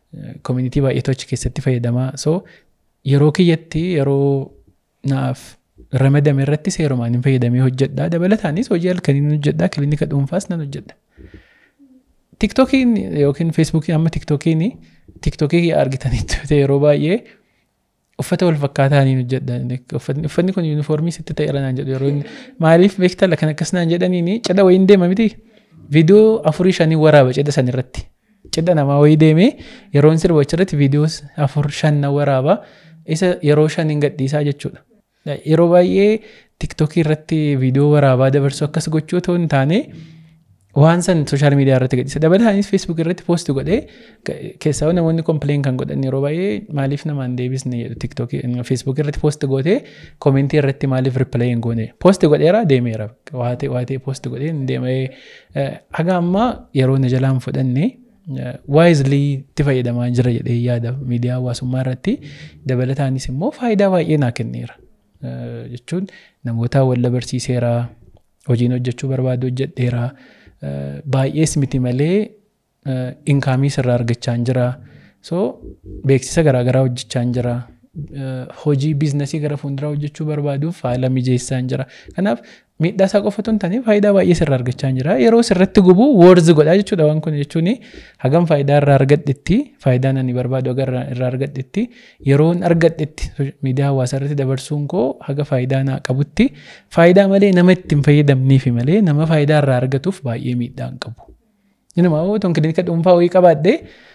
koomunitii baay'eetu achi keessatti fayyadamaa so yeroo kiyyatti yeroo naaf ramadame irratti seerumaan hin fayyadamee hojjedhaa dabalataanis hojii halkaniin hojjedhaa kilinika dhuunfaas nan hojjedha. Tiktookiin yookiin feesbuukiin amma tiktookiin tiktookii argitanitti yeroo baay'ee uffata wal fakkaataa niin hojjedha uffanni kun yuunifoormii sitti ta'eera naan jedhu yeroo maaliif beektala kan akkas naan jedhaniin cidha wayiin deema miti viidiyoo afurii shanii waraaba cidha san irratti cidha namaa wayii deemee yeroon sirba irratti viidiyoo afur shan na waraaba isa yeroo shaniin gadhiisaa jechuudha. Yeroo baay'ee tiktookii irratti viidiyoo waraabaa dabarsu akkas gochuu otoo hin taane waan san sooshaal miidiyaa irratti gadhiisa dabalataanis feesbuuk irratti poosti godhee keessaa namoonni kompileen kan godhan yeroo baay'ee maaliif namaan deebisne jedhu tiktookii feesbuuk irratti poosti gootee koomentii irratti maaliif ripilee hin goone poosti godheera deemeera waatee waatee poosti godhee deemee haga ammaa yeroo na jalaan fudhanne waayizlii itti fayyadamaa jira jedhee yaada miidiyaa hawaasummaa irratti dabalataanis immoo faayidaa baay'ee naa kenneera jechuun namoota wal barsiiseera hojiin hojjechuu barbaadu hojjedheera. baay'ees miti malee inkaamii sirraa argachaa jira. So beeksisa garaagaraa hojjechaa jira. Hojii biizinasii gara fuulduraa hojjechuu barbaaduuf haala mijeessaa jira. Kanaaf miidhaa isaa qofa otoo hin taane faayidaa baay'ee sirraa argachaa jira. Yeroo sirratti gubu woorzi godhaa jechuudha waan kun jechuun hagam faayidaa irraa argadhetti faayidaa ani barbaadu haga irraa argadhetti yeroon argadhetti miidiyaa hawaasaa irratti dabarsuun koo haga faayidaa naa qabutti faayidaa malee nama ittiin fayyadamniifi malee nama faayidaa irraa argatuuf baay'ee miidhaa hin qabu. Inuma otoo kilinika dhuunfaa wayii qabaadhee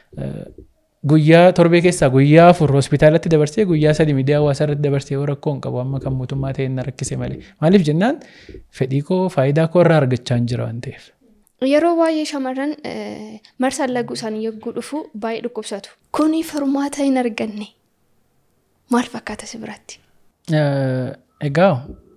guyyaa torbee keessaa guyyaa afur hospitaalatti dabarsee guyyaa sadi miidiyaa hawaasaa irratti dabarsee yoo rakkoo hin qabu amma kan mootummaa ta'e na rakkise malee maaliif jennaan fedhii koo faayidaa koo irraa argachaa hin jira waan ta'eef. Yeroo baay'ee shamarran marsaan laguu isaanii yogguu dhufu baay'ee dhukkubsatu. Kuni furmaata hin arganne maal fakkaata si biratti? Egaa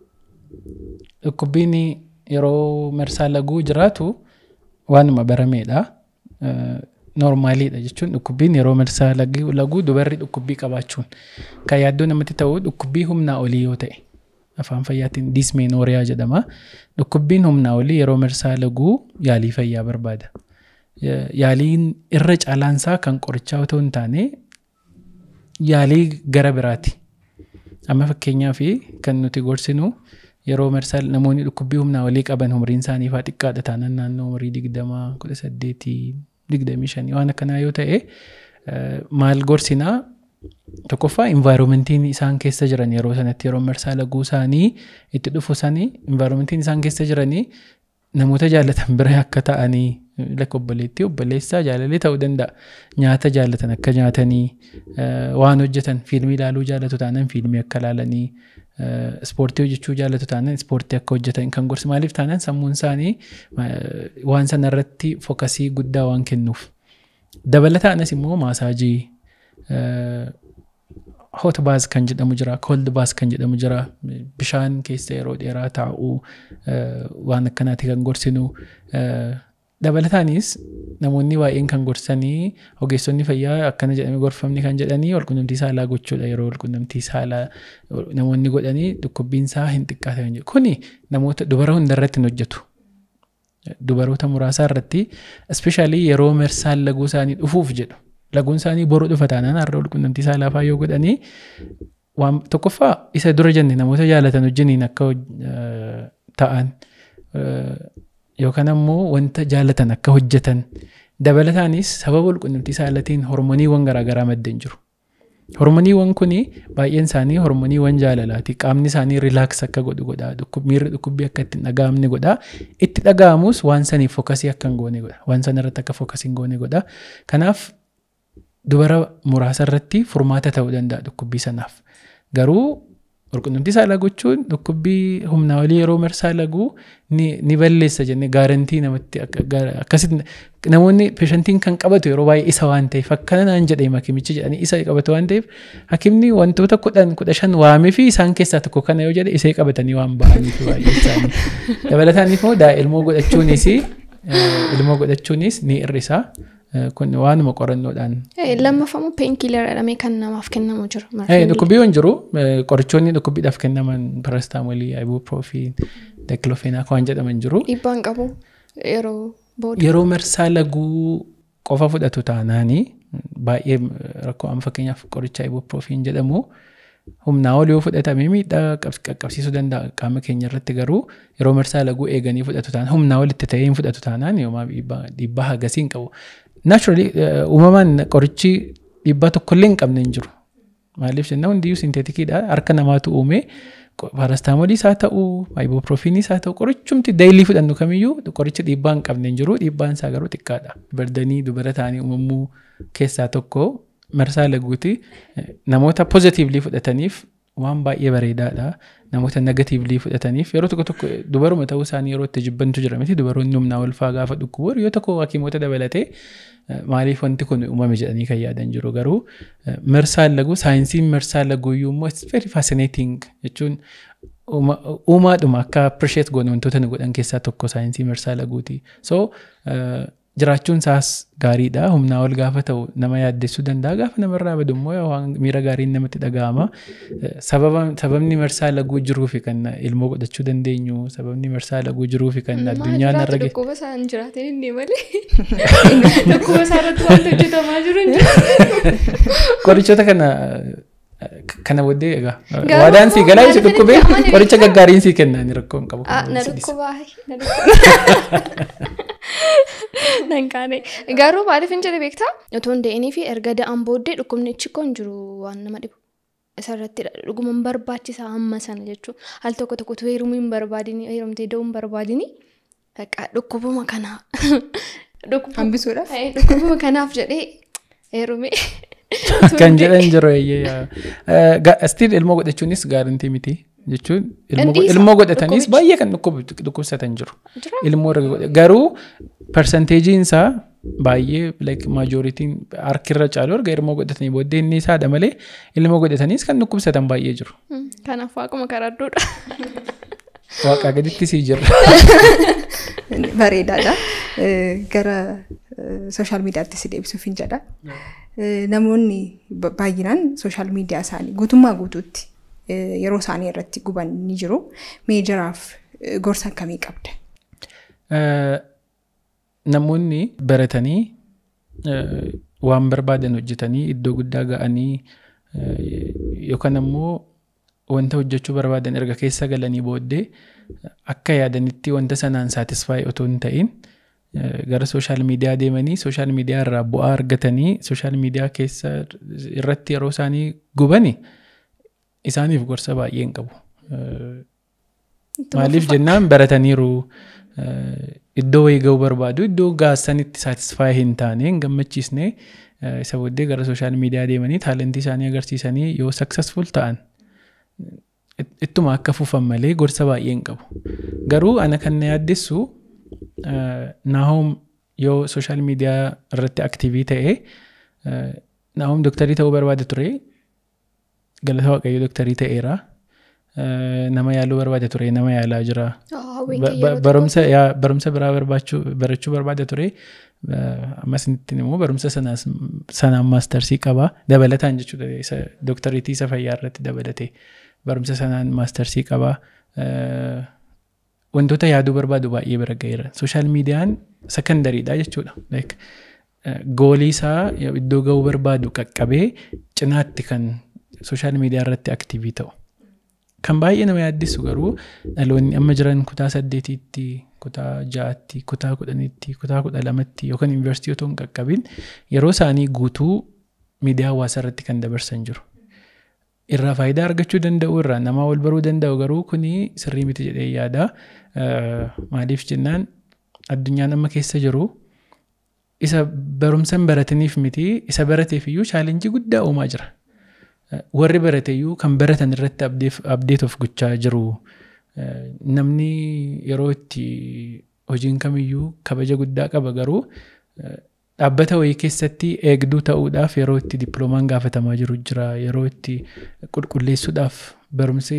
dhukkubbiin yeroo marsaa laguu jiraatu waanuma barameedha. Noormaaliidha jechuun dhukkubbiin yeroo marsaa laguu dubarri dhukkubbii qabaachuun kan yaaddoo namatti ta'u dhukkubbii humnaa olii yoo ta'e afaan fayyaatiin dismeenooriyaa jedhama. Dhukkubbiin humnaa olii yeroo marsaa laguu yaalii fayyaa barbaada. Yaaliin irra caalaansaa kan qorichaa otoo hin taane yaalii gara biraati. Amma fakkeenyaaf kan nuti gorsinu yeroo marsaa namoonni dhukkubbii humnaa olii qaban umriin isaanii faa xiqqaadha taanaan naannoo umurii digdamaa kudha saddeetii digdamii shanii waan akkanaa yoo ta'e maal gorsinaa tokkoffaa envaayiroomentiin isaan keessa jiran yeroo sanatti yeroo marsaa laguu isaanii itti dhufu sanii envaayiroomentiin isaan keessa jiranii namoota jaallatan bira akka ta'anii lakka obboleettii obboleessaa jaalallee ta'uu danda'a. Nyaata jaallatan akka nyaatanii waan hojjetan fiilmii ilaaluu jaallatu taanaan fiilmii akka ilaalanii ispoortii hojjechuu jaallatu taanaan ispoortii akka hojjetan kan gorsi maaliif taanaan sammuun isaanii waan sana irratti fookasii guddaa waan kennuuf. Dabalataanis immoo maasaajii hot baas kan jedhamu jira cold baas kan jedhamu jira bishaan keessa yeroo dheeraa taa'uu waan akkanaati kan gorsinu dabalataanis namoonni baay'een kan gorsanii ogeessonni fayyaa akkana jedhamee gorfamni kan jedhanii walqunnamtii saalaa gochuudha yeroo walqunnamtii saalaa namoonni godhanii dhukkubbiin isaa hin xiqqaate kan jedhu kuni namoota dubara hunda irratti hin hojjetu. Dubaroota muraasaa irratti ispeeshaalii yeroo marsaan laguu isaanii dhufuuf jedhu laguun isaanii boru dhufa taanaan har'a walqunnamtii saalaa faa yoo godhanii waan tokkoffaa isa dura jenne namoota jaalatan wajjiniin akka ta'an yookaan ammoo wanta jaalatan akka hojjetan dabalataanis sababa walqunnamtii saalatiin hormoniiwwan garaagaraa maddan jiru. Hormoniiwwan kun baay'een isaanii hormoniiwwan jaalalaati. Qaamni isaanii rilaaks akka godhu godha. Miirri dhukkubbii akka itti dhaga'amne godha. Itti dhaga'amus waan saniif fookasii akka hin goone godha. Waan sana irratti akka fookasii hin goone godha. Kanaaf dubara muraasa irratti furmaata ta'uu danda'a dhukkubbii sanaaf. Garuu walqunnamtii saalaa gochuun dhukkubbii humnaa olii yeroo marsaa laguu ni balleessa jennee gaarantii namatti akkasitti namoonni peeshantiin kan qabatu yeroo baay'ee isa waan ta'eef akkana naan jedhee hakimichi jedhanii isa qabatu waan ta'eef hakimni wantoota kudhan kudha shan waamee fi isaan keessaa tokko kana yoo jedhe isee qabatanii waan ba'aniif baay'ee isaanii dabalataaniif immoo daa'ilmoo godhachuunis ilmoo godhachuunis ni hir'isaa. kun waanuma qorannoodhaan. Lammaffamuu peenkiilar jedhamee kan namaaf kennamu jira. Dhukkubbiiwwan jiru qorichoonni dhukkubbiidhaaf kennaman parastaamoolii, ibuproofiin, daakilofeenaa waan jedhaman jiru. Dhiibbaan qabu yeroo booda. Yeroo marsaa laguu qofa fudhatu taanaanii baay'ee rakkoo amma fakkeenyaaf qoricha ibuproofiin jedhamu humnaa ol yoo fudhatame miidhaa qaqqabsiisuu danda'a qaama keenya irratti garuu yeroo marsaa laguu eeganii fudhatu taanaan humnaa olitti ta'ee hin fudhatu taanaan yoomaa dhiibbaa hagasii hin qabu. Naachurali uumamaan qorichi dhiibbaa tokkollee hin qabne hin jiru. Maaliif jennaan hundiyyuu sinteetikiidha harka namaatu uume paarastaamoliis haa ta'u ibuprofiniis haa ta'u qorichumti daayilii fudhannu kamiyyuu qoricha dhiibbaa hin qabne hin jiru dhiibbaan isaa garuu xiqqaadha. Bardanii dubara ta'anii uumamuu keessaa tokko marsaa laguuti namoota pozitiivlii fudhataniif waan baay'ee bareedaadha. Namoota negatiivlii fudhataniif yeroo tokko tokko dubaruma ta'uu isaanii yeroo itti jibbantu jira miti dubaroonni humnaa ulfaa gaafa dhukkubu yoo tokko hakiimota dabalatee maaliif wanti kun uumame jedhanii kan yaadan jiru garuu marsaan laguu saayinsiin marsaan laguu iyyuu immoo it's very fascinating jechuun uumaadhuma akka appreciate goone wantoota nu godhan keessaa tokko saayinsii marsaa laguuti. So jiraachuun isaas gaariidha humnaa ol gaafa ta'u nama yaaddessuu danda'a gaafa namarraa badu immoo waan miira gaariin namatti dhaga'ama sababni marsaa laguu jiruu fi kan ilmoo godhachuu dandeenyu sababni marsaa laguu jiruu fi kan addunyaan irra gahe. Dhukkuba isaa hin jiraatin inni malee dhukkuba isaa irratti wanti hojjetamaa jiru hin jiru. Qorichoota kana kana booddee egaa waadaan sii galaa isa dhukkubee qoricha gaggaariin sii kenna inni rakkoo hin qabu. Na dhukkubaa na dhukkubaa. Nan kaane garuu maaliif hin jedhe beektaa otoo hin da'inii fi erga da'an booddee dhukkubni achi koo hin jiru waan nama dhibu. Isarratti dhuguma hin barbaachisaa amma sana jechuun al tokko tokko heerumuu hin barbaadini heerumtee da'uu hin barbaadini dhukkubuma kanaa. Hambisuudhaaf. Dhukkubuma kanaaf jedhee heerume. Kan jedhan jiru eeyyee stiil ilmoo godhachuunis gaarantii miti. jechuun ilmoo godhatanis baay'ee kan dhukkubsatan jiru. Ilmoo garuu persenteejiin isaa baay'ee like majooritiin harkirra caalu erga ilmoo godhatanii booddee inni isaadha malee ilmoo godhatanis kan dhukkubsatan baay'ee jiru. Kanaaf waaquma karadduudha. Waaqaa gaditti sii jirra. Bareedaadha. Gara sooshaal miidiyaatti si deebisuuf hin jedha. Namoonni baay'inaan sooshaal miidiyaa isaanii guutummaa guutuutti yeroo isaanii irratti guban ni jiru. Meejaraaf gorsa akkamii qabda? Namoonni baratanii waan barbaadan hojjetanii iddoo guddaa ga'anii yookaan ammoo wanta hojjechuu barbaadan erga keessa galanii booddee akka yaadanitti wanta sanaan saatisfaayi otoo hin ta'in gara sooshaal miidiyaa deemanii sooshaal miidiyaa irraa bu'aa argatanii sooshaal miidiyaa keessa irratti yeroo isaanii gubani isaaniif gorsa baay'ee hin qabu. Maaliif jennaan barataniiru iddoo wayii ga'uu barbaadu iddoo gaasanitti saatisfaayi hin taane hin gammachiisne isa booddee gara sooshaal miidiyaa deemanii taalentii isaanii agarsiisanii yoo successful ta'an ittuma akka fufan malee gorsa baay'ee hin qabu. Garuu ana kan na yaaddessu naahom yoo sooshaal miidiyaa irratti aktiivii ta'e naahom dooktarii ta'uu barbaade ture galata waaqayyo dooktarii ta'eera. Nama yaaluu barbaade ture nama yaalaa jira. Barumsa biraa barachuu barbaade ture. Ammas immoo barumsa sanaan maastarsii qaba. Dabalataan jechuudha dooktariitii isa fayyaa irratti dabalate. Barumsa sanaan maastarsii qaba. Wantoota yaaduu barbaadu baay'ee bira ga'eera. Sooshaal miidiyaan sekandariidha jechuudha. Goolii isaa iddoo ga'uu barbaadu qaqqabee cinaatti kan sooshaal miidiyaa irratti aktiivii ta'u. Kan baay'ee nama yaaddisu garuu dhaloonni amma jiran kutaa saddeetiitti, kutaa ja'aatti, kutaa kudhaniitti, kutaa kudha lamatti yookaan yuunivarsiitii otoo hin qaqqabin yeroo isaanii guutuu miidiyaa hawaasaa irratti kan dabarsan jiru. Irraa faayidaa argachuu danda'u irraa namaa wal baruu danda'u garuu kuni sirrii miti jedhee yaada. Maaliif jennaan addunyaan amma keessa jiru isa barumsa hin barataniif miti isa barateef iyyuu chaalenjii guddaa uumaa jira. warri barateyyuu kan baratan irratti abdeet of gochaa jiru. Namni yeroo itti hojiin kamiyyuu kabaja guddaa qaba garuu dhaabbata wayii keessatti eegduu ta'uudhaaf yeroo itti dippiloomaan gaafatamaa jiru jira. Yeroo itti qulqulleessuudhaaf barumsi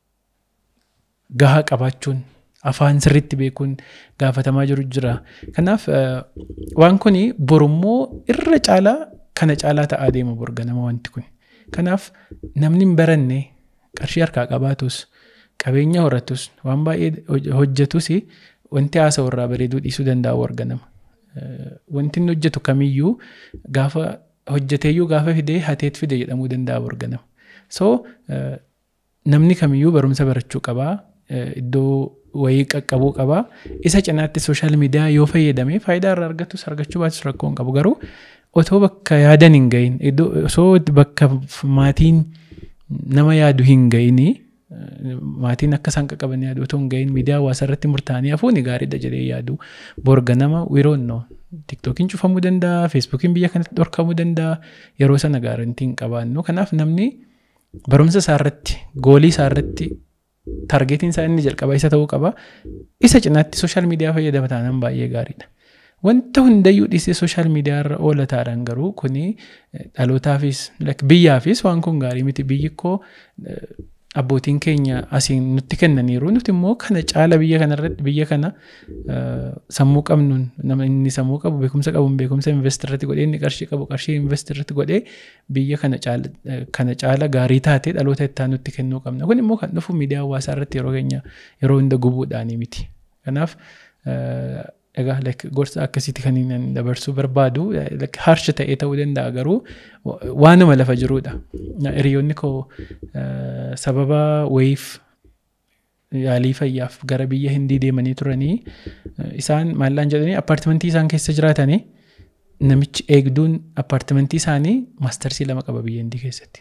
gahaa qabaachuun afaan sirriitti beekuun gaafatamaa jiru jira. Kanaaf waan kun borummoo irra caalaa kana caalaa ta'aa deema borganama wanti kun. Kanaaf namni hin baranne qarshii harkaa qabaatus qabeenya horatus waan baay'ee hojjetus wanti haasa'u irraa bareeduu dhiisuu danda'a warganama. Wanti inni hojjetu kamiyyuu gaafa hojjeteeyyuu gaafa fidee hateet fide jedhamuu danda'a warganama. so namni kamiyyuu barumsa barachuu qabaa iddoo wayii qaqqabuu qabaa isa cinaatti sooshaal miidiyaa yoo fayyadame faayidaa irraa argatus argachuu baatus rakkoo hin qabu garuu otoo bakka yaadan hin gahin osoo bakka maatiin nama yaadu hin gahini maatiin akka isaan qaqqaban yaadu otoo hin gahin miidiyaa hawaasaa irratti murtaa'anii hafuuni gaariidha jedhee yaadu borga nama wiroonnoo tiktookiin cufamuu danda'a feesbuukiin biyya kanatti dhorkamuu danda'a yeroo sana gaarantii hin qabaannu kanaaf namni barumsa isaa irratti goolii isaa irratti targeetiin isaa inni jalqaba isa ta'uu qaba isa cinaatti sooshaal miidiyaa fayyadama taanaan baay'ee gaariidha. Wanta hundayyuu dhiisee sooshaal miidiyaa irra oola taadhaan garuu kuni dhalootaafis biyyaafis waan kun gaarii miti biyyi koo abbootiin keenya asiin nutti kennaniiru nuti immoo kana caala biyya kana irratti biyya kana sammuu qabnuun nama inni sammuu qabu beekumsa qabuun beekumsa invest irratti godhee inni qarshii qabu qarshii invest irratti godhee biyya kana caala kana caala gaarii taatee dhaloota itti nutti kennuu qabna kun immoo kan dhufu miidiyaa hawaasaa irratti yeroo keenya yeroo hunda gubuudhaanii miti kanaaf egaa like gorsa akkasitti kan inni dabarsuu barbaadu like harsha ta'ee ta'uu danda'a garuu waanuma lafa jiruudha. Hiriyoonni koo sababa wayiif yaalii fayyaaf gara biyya hindii deemanii turanii isaan maallaan jedhanii appaartimentii isaan keessa jiraatanii namichi eegduun appaartimentii isaanii maastarsii lama qaba biyya hindii keessatti.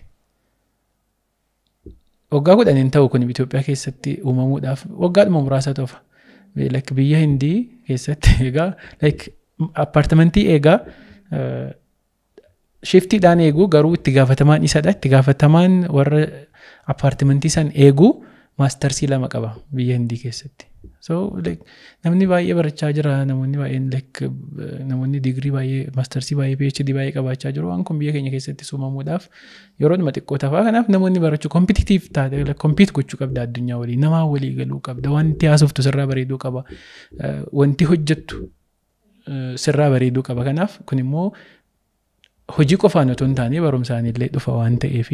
Waggaa kudhaniin ta'u kun Itoophiyaa keessatti uumamuudhaaf waggaadhuma muraasa tofa. like biyya hindii keessatti egaa like appaartimentii eegaa shiftiidhaan eeguu garuu itti gaafatamaan isadha itti gaafatamaan warra appaartimentii san eeguu maastarsii lama qaba biyya hindii keessatti so like namni baay'ee barachaa jira namoonni baay'een like namoonni digirii baay'ee maastarsii baay'ee phd baay'ee qabaachaa jiru waan kun biyya keenya keessatti uumamuudhaaf yeroo dhuma xiqqoo tafaa kanaaf namoonni barachuu kompititiif taate kompiit gochuu qabda addunyaa walii namaa walii galuu qabda wanti haasoftu sirraa bareeduu qaba wanti hojjettu sirraa bareeduu qaba kanaaf kun immoo hojii qofaan otoo hin taane barumsaan illee dhufa waan ta'eef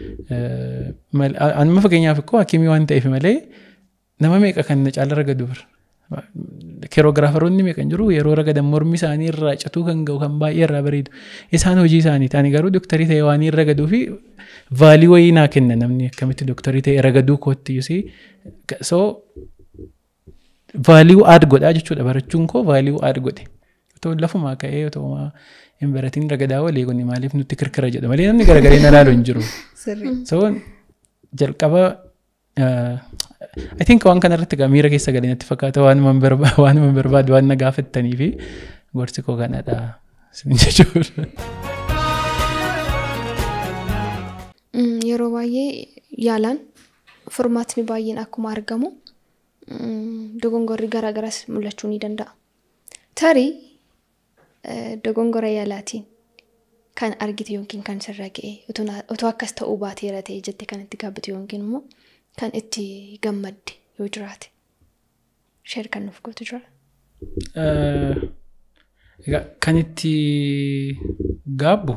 anuma fakkeenyaaf ikkoo hakimii waan ta'eef malee nama meeqa kan na caala ragadu bira keerogiraafaroonni meeqan jiru yeroo ragadan mormi isaanii irraa catuu kan ga'u kan baay'ee irraa bareedu isaan hojii isaaniiti ani garuu dooktarii ta'e waan hin ragaduu fi vaalii wayii naa kenna namni akkamitti dooktarii ta'e ragaduu kootti yusii so vaalii aad godhaa jechuudha barachuun koo vaalii aad godhe otoo lafumaa ka'ee otoo hin baratiin ragadaa walii kun maaliif nutti kirkira jedha malee namni garagaree na laalu hin jiru so jalqaba I think waan kanarratti egaa miira keessa galee natti fakkaata waanuma barbaadu waan na gaafattanii fi gorsi koo kanadha isin jechuudha. Yeroo baay'ee yaalaan furmaatni baay'een akkuma argamu dogongorri garaagaras mul'achuu ni danda'a. Tarii dogongora yaalaatiin kan argite yookiin kan sirra ga'e otoo akkas ta'uu baateera ta'e jette kan itti gaabbatu yookiin immoo kan itti gammadde yoo jiraate sheer kan nuuf gootu jira. Kan itti gaabbu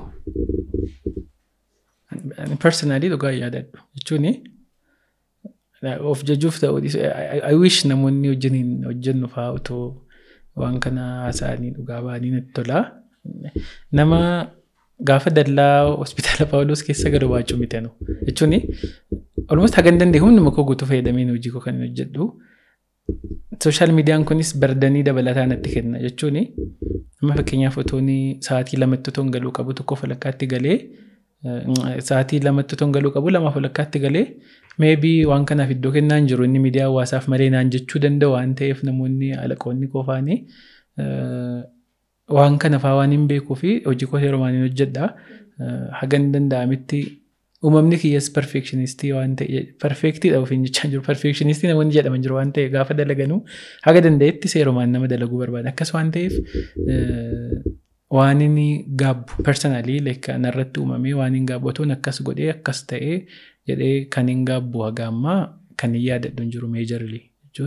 personally dhugaa yaadadhu jechuun of jajuuf ta'uu I wish namoonni wajjiniin hojjennu fa'aa otoo waan kana haasa'anii dhugaa ba'anii natti tola. Nama gaafa dallaa hospitaala Paawuloos keessa gad baachuu mitanu jechuun almost hagan danda'e humnuma koo guutuu fayyadameen hojii koo kan hojjedhu. Sooshaal miidiyaan kunis bardanii dabalataa natti kenna jechuun amma fakkeenyaaf otoon sa'aatii lamatti otoon galuu qabu tokko walakkaatti galee sa'aatii lamatti otoon galuu qabu lamaaf walakkaatti galee meebii waan kanaaf iddoo kennaa hin jiru inni miidiyaa hawaasaaf malee naan jechuu danda'u waan ta'eef namoonni alaqoonni qofaanii waan kana faa waan hin beekuu fi hojii koo yeroo maaliin hojjedha hagan danda'amitti uumamni kiyyas perfekshinistii waan ta'e perfeektiidha ofiin jechaa jiru perfekshinistii namoonni jedhaman jiru waan ta'e gaafa dalaganuu haga danda'etti seerumaan nama dalaguu barbaada akkas waan ta'eef waan inni gaabbu personally like narratti uumamee waan hin gaabbu otoon akkas godhee akkas ta'ee jedhee kan hin gaabbu haga ammaa kan hin yaadadhu hin jiru meejarli jechuun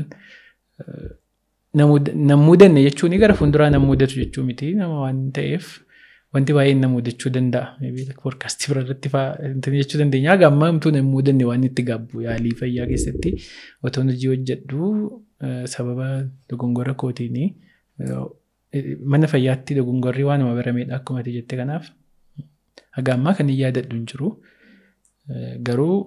nam mudanne jechuun gara fuulduraa nam mudatu jechuu miti nama waan ta'eef wanti baay'een nama mudachuu danda'a. Poodkaastii bira irratti fa'aa jechuu dandeenya. Haga ammaa hamtuu nam mudanne waan itti gaabbu yaalii fayyaa keessatti otoo hojii hojjedhu sababa dogongora kootiini mana fayyaatti dogongorri waanuma barameedha akkuma ati jette kanaaf haga ammaa kan hin yaadadhu hin jiru. Garuu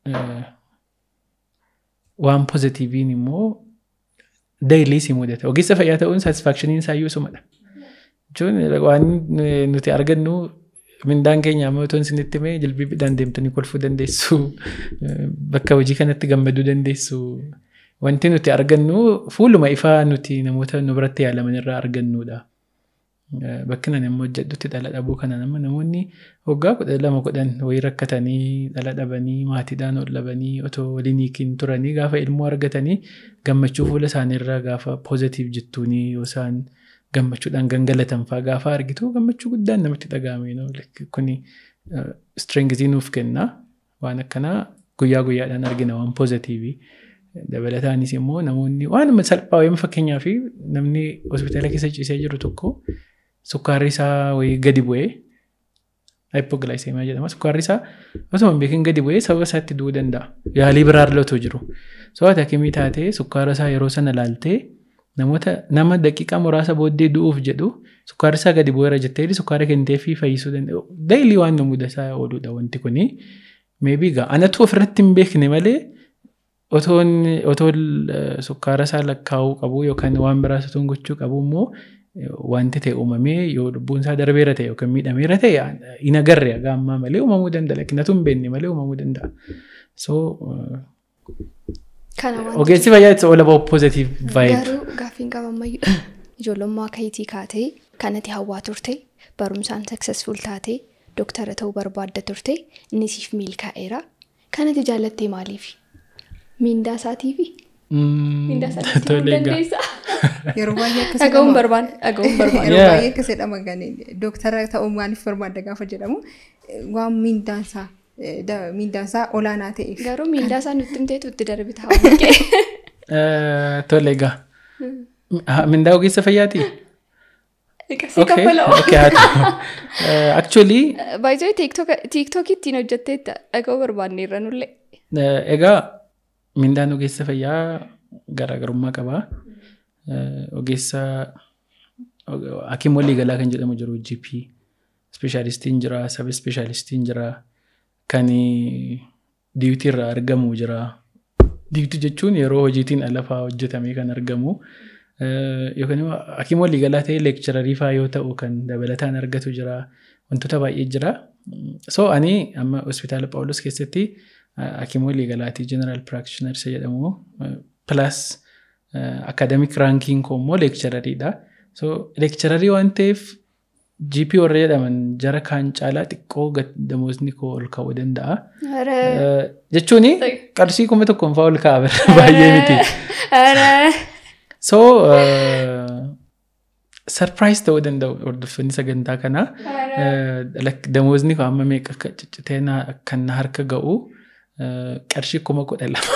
waan pozitiiviin immoo dailii si mudata. Ogeessa fayyaa ta'uun saatisfaakshiniin isaa iyyuu sumadha. Jechuun waan nuti argannu mindaan keenya amma otoo isinitti himee jilbiidhaan deemtanii kolfuu dandeessu. Bakka hojii kanatti gammaduu dandeessu. Wanti nuti argannu fuuluma ifaa nuti namoota nu biratti yaalaman irraa argannudha. Bakki nan immoo hojjedhutti dhala dhabuu kana nama namoonni waggaa kudha lama kudhan wayii rakkatanii dhala dhabanii maatiidhaan ol dhabanii otoo waliin hiikin turanii gaafa ilmoo argatanii gammachuu fuula isaaniirraa gaafa poozitiiv jettuunii yoo isaan gammachuudhaan gangalatan fa'aa gaafa argitu gammachuu guddaan namatti dhagahame kuni istireengizii nuuf kenna waan akkanaa guyyaa guyyaadhaan argina waan poozitiivii. Dabalataanis immoo namoonni waanuma salphaa wayima fakkeenyaa fi namni hospitaala keessa ciisee jiru tokko sukkaarri isaa wayii gadi bu'ee haipogilaayiseemiyaa jedhama. Sukkaarri isaa osoo hin beekin gadi bu'ee sababa isaatti du'uu danda'a. Yaalii biraa illee jiru. So ati hakimii taatee sukkaara isaa yeroo sana laaltee namoota nama daqiiqaa muraasa booddee du'uuf jedhu sukkaarri isaa gadi bu'eera jettee sukkaara kennitee fi fayyisuu danda'u. Daayilii waan nu mudataa ooludha wanti kuni. Meebii gaa anatu ofirratti hin beekne malee otoo sukkaara isaa lakkaa'uu qabu yookaan waan biraas otoo gochuu qabu immoo wanti ta'e uumamee yoo lubbuun isaa darbeera ta'e yookaan miidhameera ta'e hin agarre haga ammaa malee uumamuu danda'a. Lakinatu hin beekne malee uumamuu danda'a. So ogeessi fayyaa it's all about positive vibe. Garuu gaaffiin qabammayyuu ijoollummaa kayitii kaatee kanatti hawwaa turte barumsaan successful taatee doktara ta'uu barbaadda turte inni siif milkaa'eera. Kanatti jaallattee maaliifi? Miindaa isaatiifi? Miindaa isaatiif dandeessaa? Yeroo baay'ee akkas Dhaga'uun barbaanne dhaga'uun barbaanne. Yeroo baay'ee akkas jedhama gani dooktara ta'uu maaliif barbaadda gaafa jedhamu waan miindaan isaa miindaan isaa olaanaa ta'eef. Garuu miindaa isaa nutti himteetu itti darbita hawwii Tole egaa. Mindaa ogeessa fayyaati? Qasii kaffala'oo. Actually Baay'ee tiiktookii ittiin hojjetteetta dhaga'uu barbaanne irra nullee. egaa mindaan ogeessa fayyaa garaagarummaa qaba. Ogeessa hakiim waliigalaa kan jedhamu jiru GP ispeeshaalistiin jira sab ispeeshaalistiin jira kan diiwtii irraa argamu jira. Diiwtii jechuun yeroo hojiitiin alafaa hojjetamee kan argamu. Yookaan immoo hakiim waliigalaa ta'ee leekchararii fa'aa yoo ta'u kan dabalataan argatu jira. Wantoota baay'ee jira. So ani amma hospitaala Phaawulos keessatti hakiim waliigalaatii jeneraal piraaktishinarsa jedhamu pilaas akaadamik raankiin koo immoo leekcharariidha. So leekchararii waan ta'eef GP warra jedhaman jara kaan caalaa xiqqoo damoosni koo ol ka'uu danda'a. Jechuun qarshii kuma tokkoon fa'aa ol ka'a baay'ee miti. So sarpiraayis ta'uu danda'u hordoftoonni sagantaa kanaa damoosni koo amma meeqa akka ciccitee kan na harka ga'u qarshii kuma kudha lama.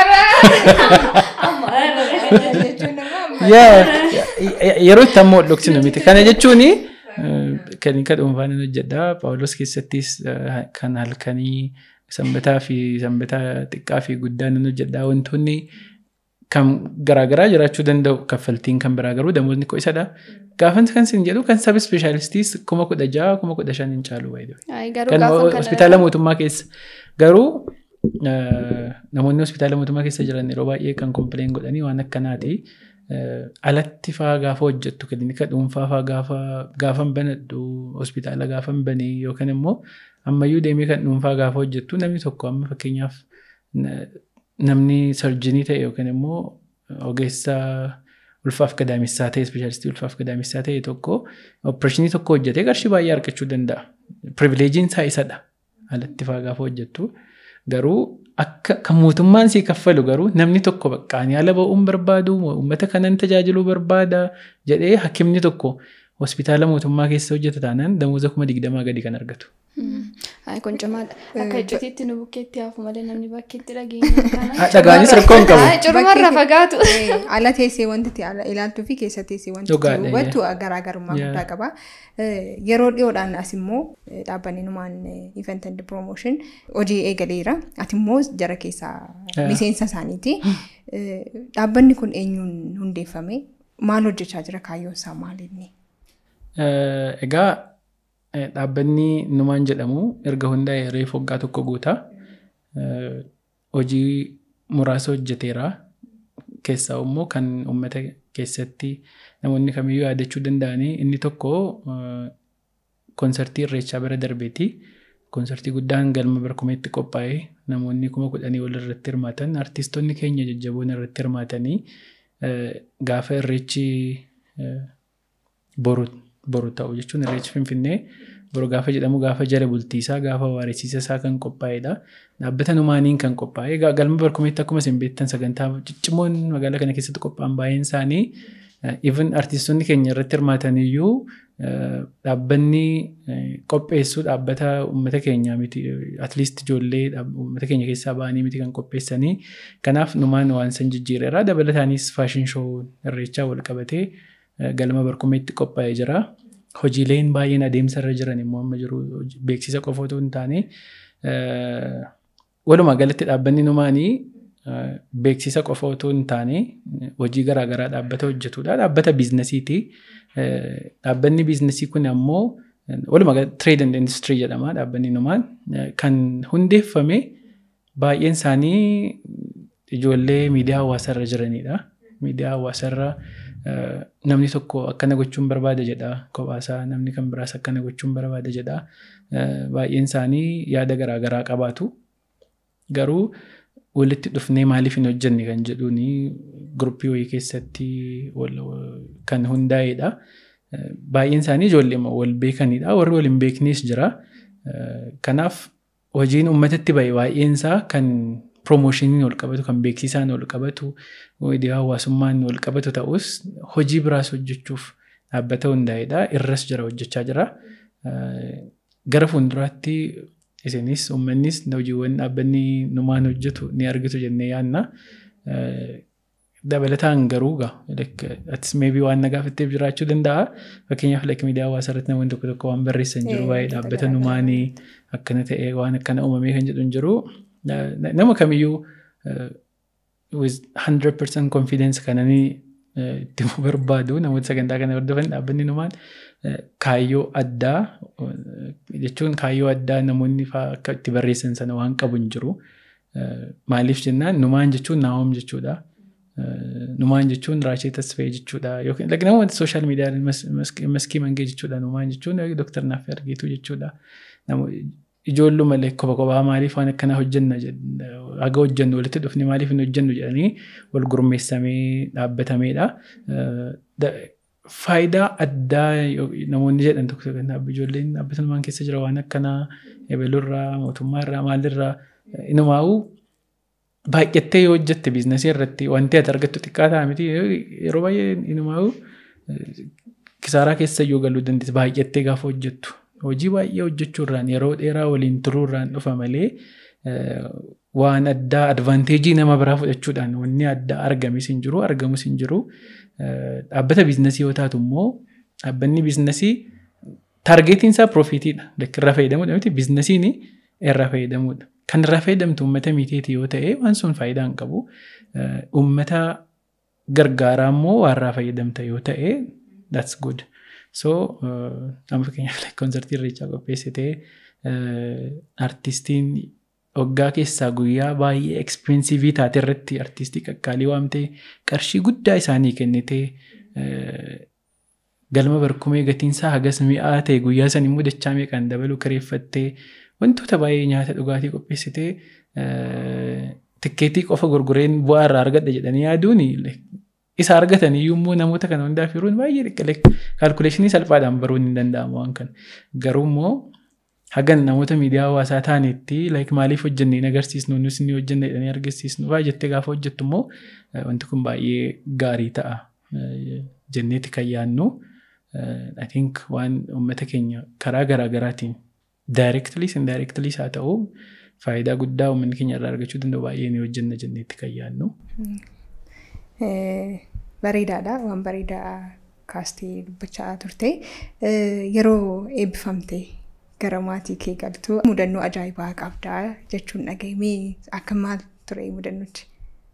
Yeroo itti ammoo dhoksinu miti. Kana jechuun kan akka dhuunfaan hojjedha. Paawulos keessattis kan halkanii sanbataa fi sanbataa xiqqaa fi guddaa nan hojjedha. Wantoonni kan garaagaraa jiraachuu danda'u kaffaltiin kan biraa garuu damoonni koo isadha. Gaafan kan isin jedhu kan sab ispeeshaalistii kuma kudha jaha kuma kudha shan hin caalu Kan hospitaala mootummaa keessa. Garuu namoonni hospitaala mootummaa keessa jiran yeroo baay'ee kan kompileen godhanii waan akkanaati. Alatti fa'aa gaafa hojjettu kilinika dhuunfaa fa'aa gaafa gaafa banadhu hospitaala gaafa banee yookaan immoo ammayyuu deemee kan dhuunfaa gaafa hojjettu namni tokko amma fakkeenyaaf namni sarjinii ta'e yookaan immoo ogeessa ulfaaf gadaamessaa ta'e ispeeshaalistii ulfaaf gadaamessaa ta'e tokko opereeshinii tokko hojjetee qarshii baay'ee argachuu danda'a. Privileejiin isaa isadha. Alatti fa'aa gaafa hojjettu. Garuu akka kan mootummaan sii kaffalu garuu namni tokko baqqaan yaala ba'uun barbaadu uummata kanan tajaajiluu barbaada jedhee hakimni tokko hospitaala mootummaa keessa hojjeta taanaan damoota kuma digdamaa gadi kan argatu. Kun cimaadha. Akka iccitiitti nu bukkeetti hafu malee namni bakkeetti dhageenya. Dhagaanis rakkoo hin qabu. Cirumarra fagaatu. Ala teessee wanti ilaaltuu fi keessa teessee wanti hubattu garaagarummaa guddaa qaba. Yeroo dhiyoodhaan as immoo dhaabbanni numaan event and promotion hojii eegaleera. Ati immoo jara keessaa miseensa isaaniiti. Dhaabbanni kun eenyuun hundeeffame? Maal hojjechaa jira kaayyoon isaa maalinni? Egaa dhaabbanni numaan jedhamu erga hundaa'e reefu waggaa tokko guutaa. hojii muraasa hojjeteera. Keessaa immoo kan uummata keessatti namoonni kamiyyuu yaadachuu danda'anii inni tokko koonsartii irreechaa bara darbeeti. Koonsartii guddaan galma barkumeetti qophaa'ee namoonni kuma kudhanii ol irratti hirmaatan artistoonni keenya jajjaboon irratti hirmaatanii gaafa irreechi boru ta'u jechuun irreechi finfinnee boru gaafa jedhamu gaafa jala bultiisaa gaafa waaressiisa isaa kan qophaa'edha. Dhaabbata numaaniin kan qophaa'e galma barkumeetti akkuma isin beektan sagantaa ciccimoon magaalaa kana keessatti qophaa'an baay'een isaanii even artistoonni keenya irratti hirmaataniyyuu dhaabbanni qopheessu dhaabbata uummata keenya miti atliist ijoollee uummata keenya keessaa ba'anii miti kan qopheessanii kanaaf numaan waan san jijjiireera dabalataanis faashin shoo irreechaa wal qabatee galma barkumeetti qophaa'ee jira. Hojiileen baay'een adeemsa irra jiran immoo amma jiru beeksisa qofa otoo hin taane walumaa galatti dhaabbanni numaanii beeksisa qofa otoo hin taane hojii garaagaraa dhaabbata hojjetudha. Dhaabbata biizinasiiti. Dhaabbanni biizinasii kun ammoo walumaa galatti trade and industry jedhama dhaabbanni numaan kan hundeeffame baay'een isaanii ijoollee miidiyaa hawaasarra jiranidha. Miidiyaa hawaasarra namni tokko akkana gochuun barbaada jedha kophaasaa namni kan biraas akkana gochuun barbaada jedha. Baay'een isaanii yaada garaagaraa qabaatu. Garuu walitti dhufnee maaliif hin hojjenne kan jedhuuni guruppii wayii keessatti kan hundaa'edha. Baay'een isaanii ijoollee wal beekanidha. Warri wal hin beeknes jira. Kanaaf hojiin uummatatti bahe baay'een isaa kan piroomoshiniin wal qabatu kan beeksisaan wal qabatu miidiyaa hawaasummaan wal qabatu ta'us hojii biraas hojjechuuf dhaabbata hundaa'edha. Irras jira hojjechaa jira. Gara fuulduraatti isinis uummannis hojiiwwan dhaabbanni numaan hojjetu ni argitu jennee yaadna. Dabalataan garuu atis meebii waan na gaafatteef jiraachuu danda'a. Fakkeenyaaf like miidiyaa hawaasaa irratti namoonni tokko tokko waan barreessan jiru baay'ee dhaabbata numaanii akkana ta'e waan akkana uumamee kan jedhu hin jiru. Nama kamiyyuu with 100% confidence kananii itti barbaadu namoota sagantaa kana hordofan dhaabbanni numaan kaayyoo addaa jechuun kaayyoo addaa namoonni akka itti barreessan sana waan qabu hin jiru. Maaliif jennaan numaan jechuun naawom jechuudha. Numaan jechuun raashee tasfee jechuudha. Yookiin namoota sooshaal miidiyaa maskii mangee jechuudha. Numaan jechuun dooktar Naaffee Argiituu jechuudha. Ijoolluu malee kopha kophaa maaliif waan akkana hojjenna haga hojjennu walitti dhufne maaliif hin hojjennu jedhanii wal gurmeessamee dhaabbatameedha. Faayidaa addaa namoonni jedhan tokko ijoolleen dhaabbata numaan keessa jira waan akkanaa ebalurraa mootummaarraa maalirraa inumaa'uu baay'attee yoo hojjette biizinasii irratti wanti ati argattu xiqqaa ta'a miti yeroo baay'ee inumaa'uu kisaaraa keessa yoo galuu dandeessi baay'attee gaafa hojjettu. Hojii baay'ee hojjechuurraan yeroo dheeraa waliin turuurraan dhufa malee waan addaa advaanteejii nama biraa fudhachuudhaan wanni addaa argamis hin jiru argamus hin jiru. Dhaabbata biizinasii yoo taatu immoo dhaabbanni biizinasii taargeetiin isaa piroofiitiidha. Irra fayyadamuudha miti biizinasiin irra fayyadamuudha. Kan irra fayyadamtu uummata mitiiti yoo ta'e waan sun faayidaa hin qabu. Uummata gargaaraa immoo waan irraa fayyadamta yoo ta'e that's good. So amma fakkeenyaaf koonsartii irreechaa qopheessitee artistiin waggaa keessaa guyyaa baay'ee ekspiriinsiivii taate irratti artistii qaqqaalii waamtee qarshii guddaa isaanii kennitee galma barkumee gatiinsaa hagas mi'aa ta'e guyyaa san immoo dachaa meeqaan dabaluu kireeffattee wantoota baay'ee nyaata dhugaatii qopheessitee tikkeetii qofa gurgureen bu'aa irraa argadha jedhanii yaaduun isa argatan iyyuu immoo namoota kana hundaaf yeroon baay'ee dhiqqalee kaalkuleeshinii salphaadhaan baruun hin danda'amu waan kana. Garuu immoo hagan namoota miidiyaa hawaasaa taanetti like maaliif hojjenne hin agarsiisnu nus ni hojjenne jedhanii agarsiisnu fa'aa jettee gaafa hojjettu immoo wanti kun baay'ee gaarii ta'a jenneeti kan yaadnu. I think waan uummata keenya karaa garaagaraatiin directlyis indirectlyis haa ta'u faayidaa guddaa uummanni keenya irraa argachuu danda'u baay'ee ni hojjenna jenneetti kan yaadnu. bareedaadha waan bareedaa kaastee dubbachaa turte yeroo eebbifamte gara maatii kee galtu mudannoo ajaa'ibaa qabdaa jechuun dhagahimee akka maal ture mudannochi.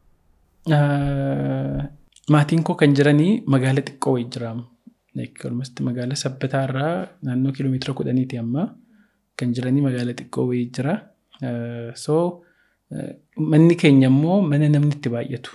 Maatiin koo kan jiranii magaala xiqqoo wayii jira. Olmasti magaala sabbataa irraa naannoo kiiloomeetira kudhaniiti amma kan jiranii magaala xiqqoo wayii jira. So manni keenya immoo mana namni itti baay'atu.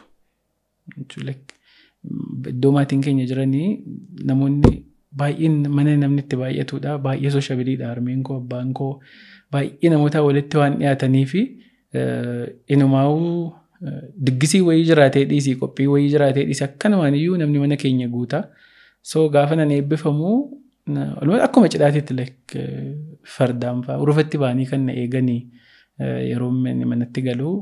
Iddoo maatiin keenya jiranii namoonni baay'een mana namni itti baay'atudha. Baay'ee sooshaabiliidha. Harmeen koo abbaan koo baay'ee namoota walitti waan dhiyaatanii fi inumaa'uu diggisii wayii jiraatee dhiisii qophii wayii jiraatee dhiisii akkanumaan iyyuu namni mana keenya guuta. So gaafa nan eebbifamu akkuma cidhaatiitti fardaan fa'aa urufatti ba'anii kan na eeganii yeroo manatti galuu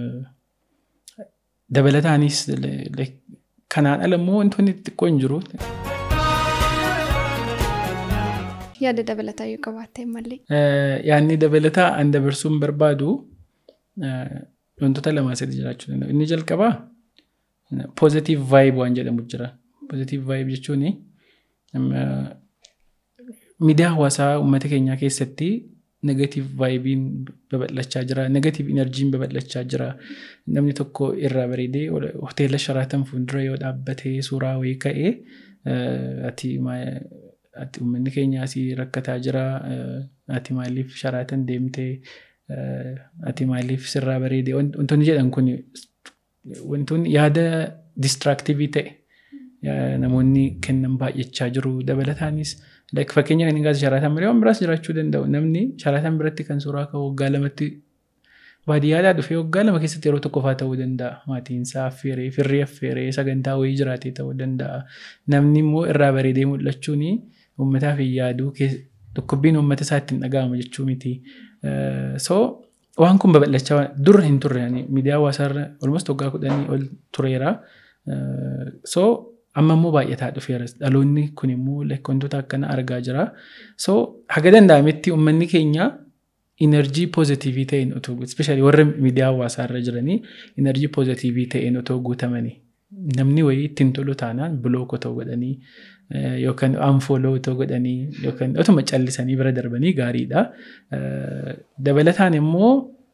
dabalataanis kanaan ala immoo wantoonni xixiqqoo hin jiru. Yaada dabalataa yoo qabaatte malee. Yaadni dabalataa an dabarsuun barbaadu wantoota lamaa sadi jiraachuu danda'u. Inni jalqabaa positive vibe waan jedhamu jira. Positive vibe jechuun miidiyaa hawaasaa uummata keenyaa keessatti negative vibein babal'achaa jira. Negative energiin babal'achaa jira. Namni tokko irraa bareedee hoteela sharaatan fuuldura yoo dhaabbatee suuraa wayii ka'ee ati ati uummanni keenya asii rakkataa jira. Ati maaliif sharaatan deemtee ati maaliif sirraa bareedee wantoonni jedhan kun wantoonni yaada distraaktiivii ta'e namoonni kennan baay'achaa jiru dabalataanis fakkeenya kan hin sharaatan malee waan biraas jiraachuu danda'u namni sharaatan biratti kan suuraa ka'u waggaa lamatti baadiyyaadhaa dhufee waggaa lama keessatti yeroo tokko fa'aa ta'uu danda'a maatiinsaa affeeree firrii affeeree sagantaa wayii jiraatee ta'uu danda'a namni immoo irraa bareedee mul'achuun uummataaf hin yaadu dhukkubbiin uummata isaa ittiin dhaga'ama jechuu miti. So waan kun babal'achaa dura hin turre miidiyaa hawaasaarra olmost waggaa kudhanii ol tureera. So amma immoo baay'ataa dhufeera. Dhaloonni kun immoo wantoota akkana argaa jira. So haga danda'ametti uummanni keenya inerjii poozitiivii ta'een otoo ispeeshaalii warra miidiyaa hawaasaarra jiranii inerjii poozitiivii ta'een otoo guutamanii namni wayii ittiin tolu taanaan bilook otoo godhanii yookaan anfooloo otoo godhanii yookaan otuma callisanii bira darbanii gaariidha. Dabalataan immoo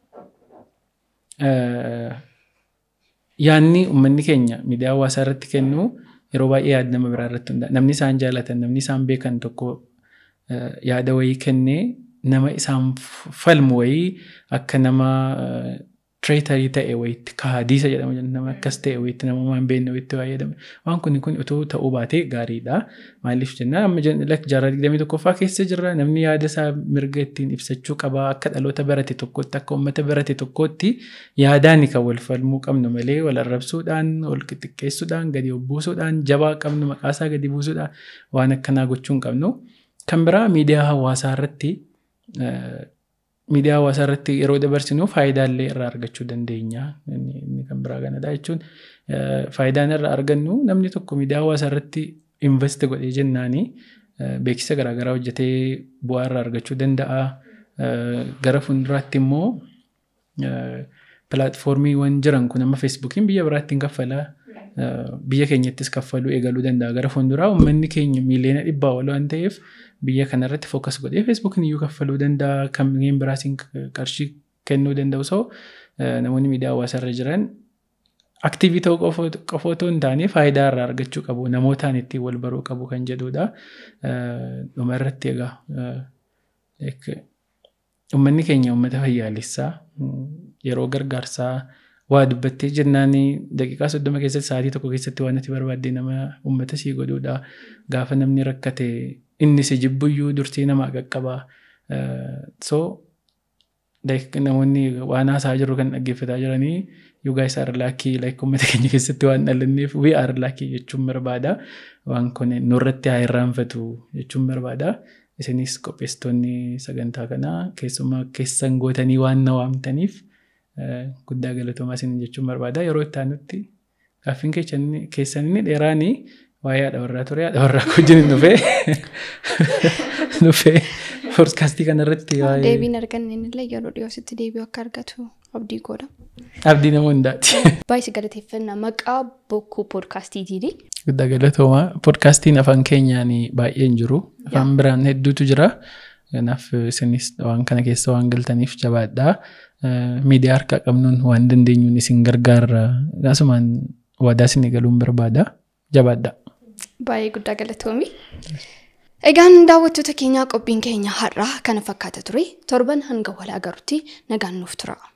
yaanni uummanni keenya miidiyaa hawaasaa irratti kennu yeroo baay'ee yaada nama biraa irratti hundaa'a. Namni isaan jaalatan namni isaan beekan tokko yaada wayii kennee nama isaan falmu wayii akka nama tireetarii ta'e wayitti kaadiisa jedhama nama akkas ta'e wayitti nama waan beekne wayitti fayyadame waan kun kun otoo ta'uu baatee gaariidha maaliif jennaan amma jaarraa digdamii tokkoffaa keessa jirra namni yaada isaa mirga ittiin ibsachuu qaba akka dhaloota barate tokkotti akka uummata barate tokkotti yaadaan kan wal falmuu qabnu malee wal arrabsuudhaan wal xixiqqeessuudhaan gadi buusuudhaan jabaa qabnu maqaasaa gadi buusuudhaan waan akkanaa gochuu hin qabnu kan biraa miidiyaa hawaasaa irratti miidiyaa hawaasaa irratti yeroo dabarsinu faayidaalee irraa argachuu dandeenya. Inni kan biraa kanadha jechuun faayidaan irraa argannu namni tokko miidiyaa hawaasaa irratti invest godhee jennaani beeksisa garaagaraa hojjetee bu'aa irraa argachuu danda'a. Gara fuulduraatti immoo pilaatfoormiiwwan jiran kun amma feesbuukiin biyya biraatti hin kaffala. Biyya keenyattis kaffaluu eegaluu danda'a. Gara fuulduraa uummanni keenya miiliyoona dhibbaa ol waan ta'eef biyya kanarratti fookas godhee feesbuukiin iyyuu kaffaluu danda'a. Kanneen biraasiin qarshii kennuu danda'u. So namoonni miidiyaa hawaasaa irra jiran aktiivii ta'uu qofa otoo hin taane faayidaa irraa argachuu qabu. Namootaan ittiin wal baruu qabu kan jedhudha. Dhuma irratti egaa uummanni keenya uummata fayyaalessaa yeroo gargaarsaa waa dubbattee jennaan daqiiqaa soddoma keessatti sa'aatii tokko keessatti waan ati barbaadde nama uummata sii godhuudha. Gaafa namni rakkate inni si jibbuyyuu dursii namaa qaqqabaa. So namoonni waan haasaa jiru kan dhaggeeffataa jiranii you guys are lucky like uummata keenya keessatti waan dhalanneef we are lucky jechuun barbaada. Waan kun nurratti haa irraanfatu jechuun barbaada. Isinis qopheessitoonni sagantaa kanaa keessumaa keessan gootanii waan na waamtaniif guddaa galatoomaa isin jechuun barbaada. Yeroo itti aanutti gaaffiin keessan inni dheeraanii waa'ee haadha warraa ture haadha warraa wajjin dhufee dhufee poodkaastii kanarratti waa'ee. Deebiin arganne illee yeroo dhiyoositti deebi'u akka argatu abdii godha. Abdii nama hundaati. Baay'ee galateeffannaa maqaa bokkuu poodkaastiitiini. Guddaa galatoomaa poodkaastiin afaan keenyaan baay'een jiru afaan biraan hedduutu jira. Kanaaf isinis waan kana keessa waan galtaniif jabaadhaa. Miidiyaa harkaa qabnuun waan dandeenyuun isin gargaarra. Akkasumaan waadaa isin galuun barbaada. Jabaadhaa. Baay'ee guddaa galatoomi. Egaan daawwattoota keenyaa qophiin keenya har'aa kana fakkaata ture torban hanga wal agarutti nagaan nuuf tura.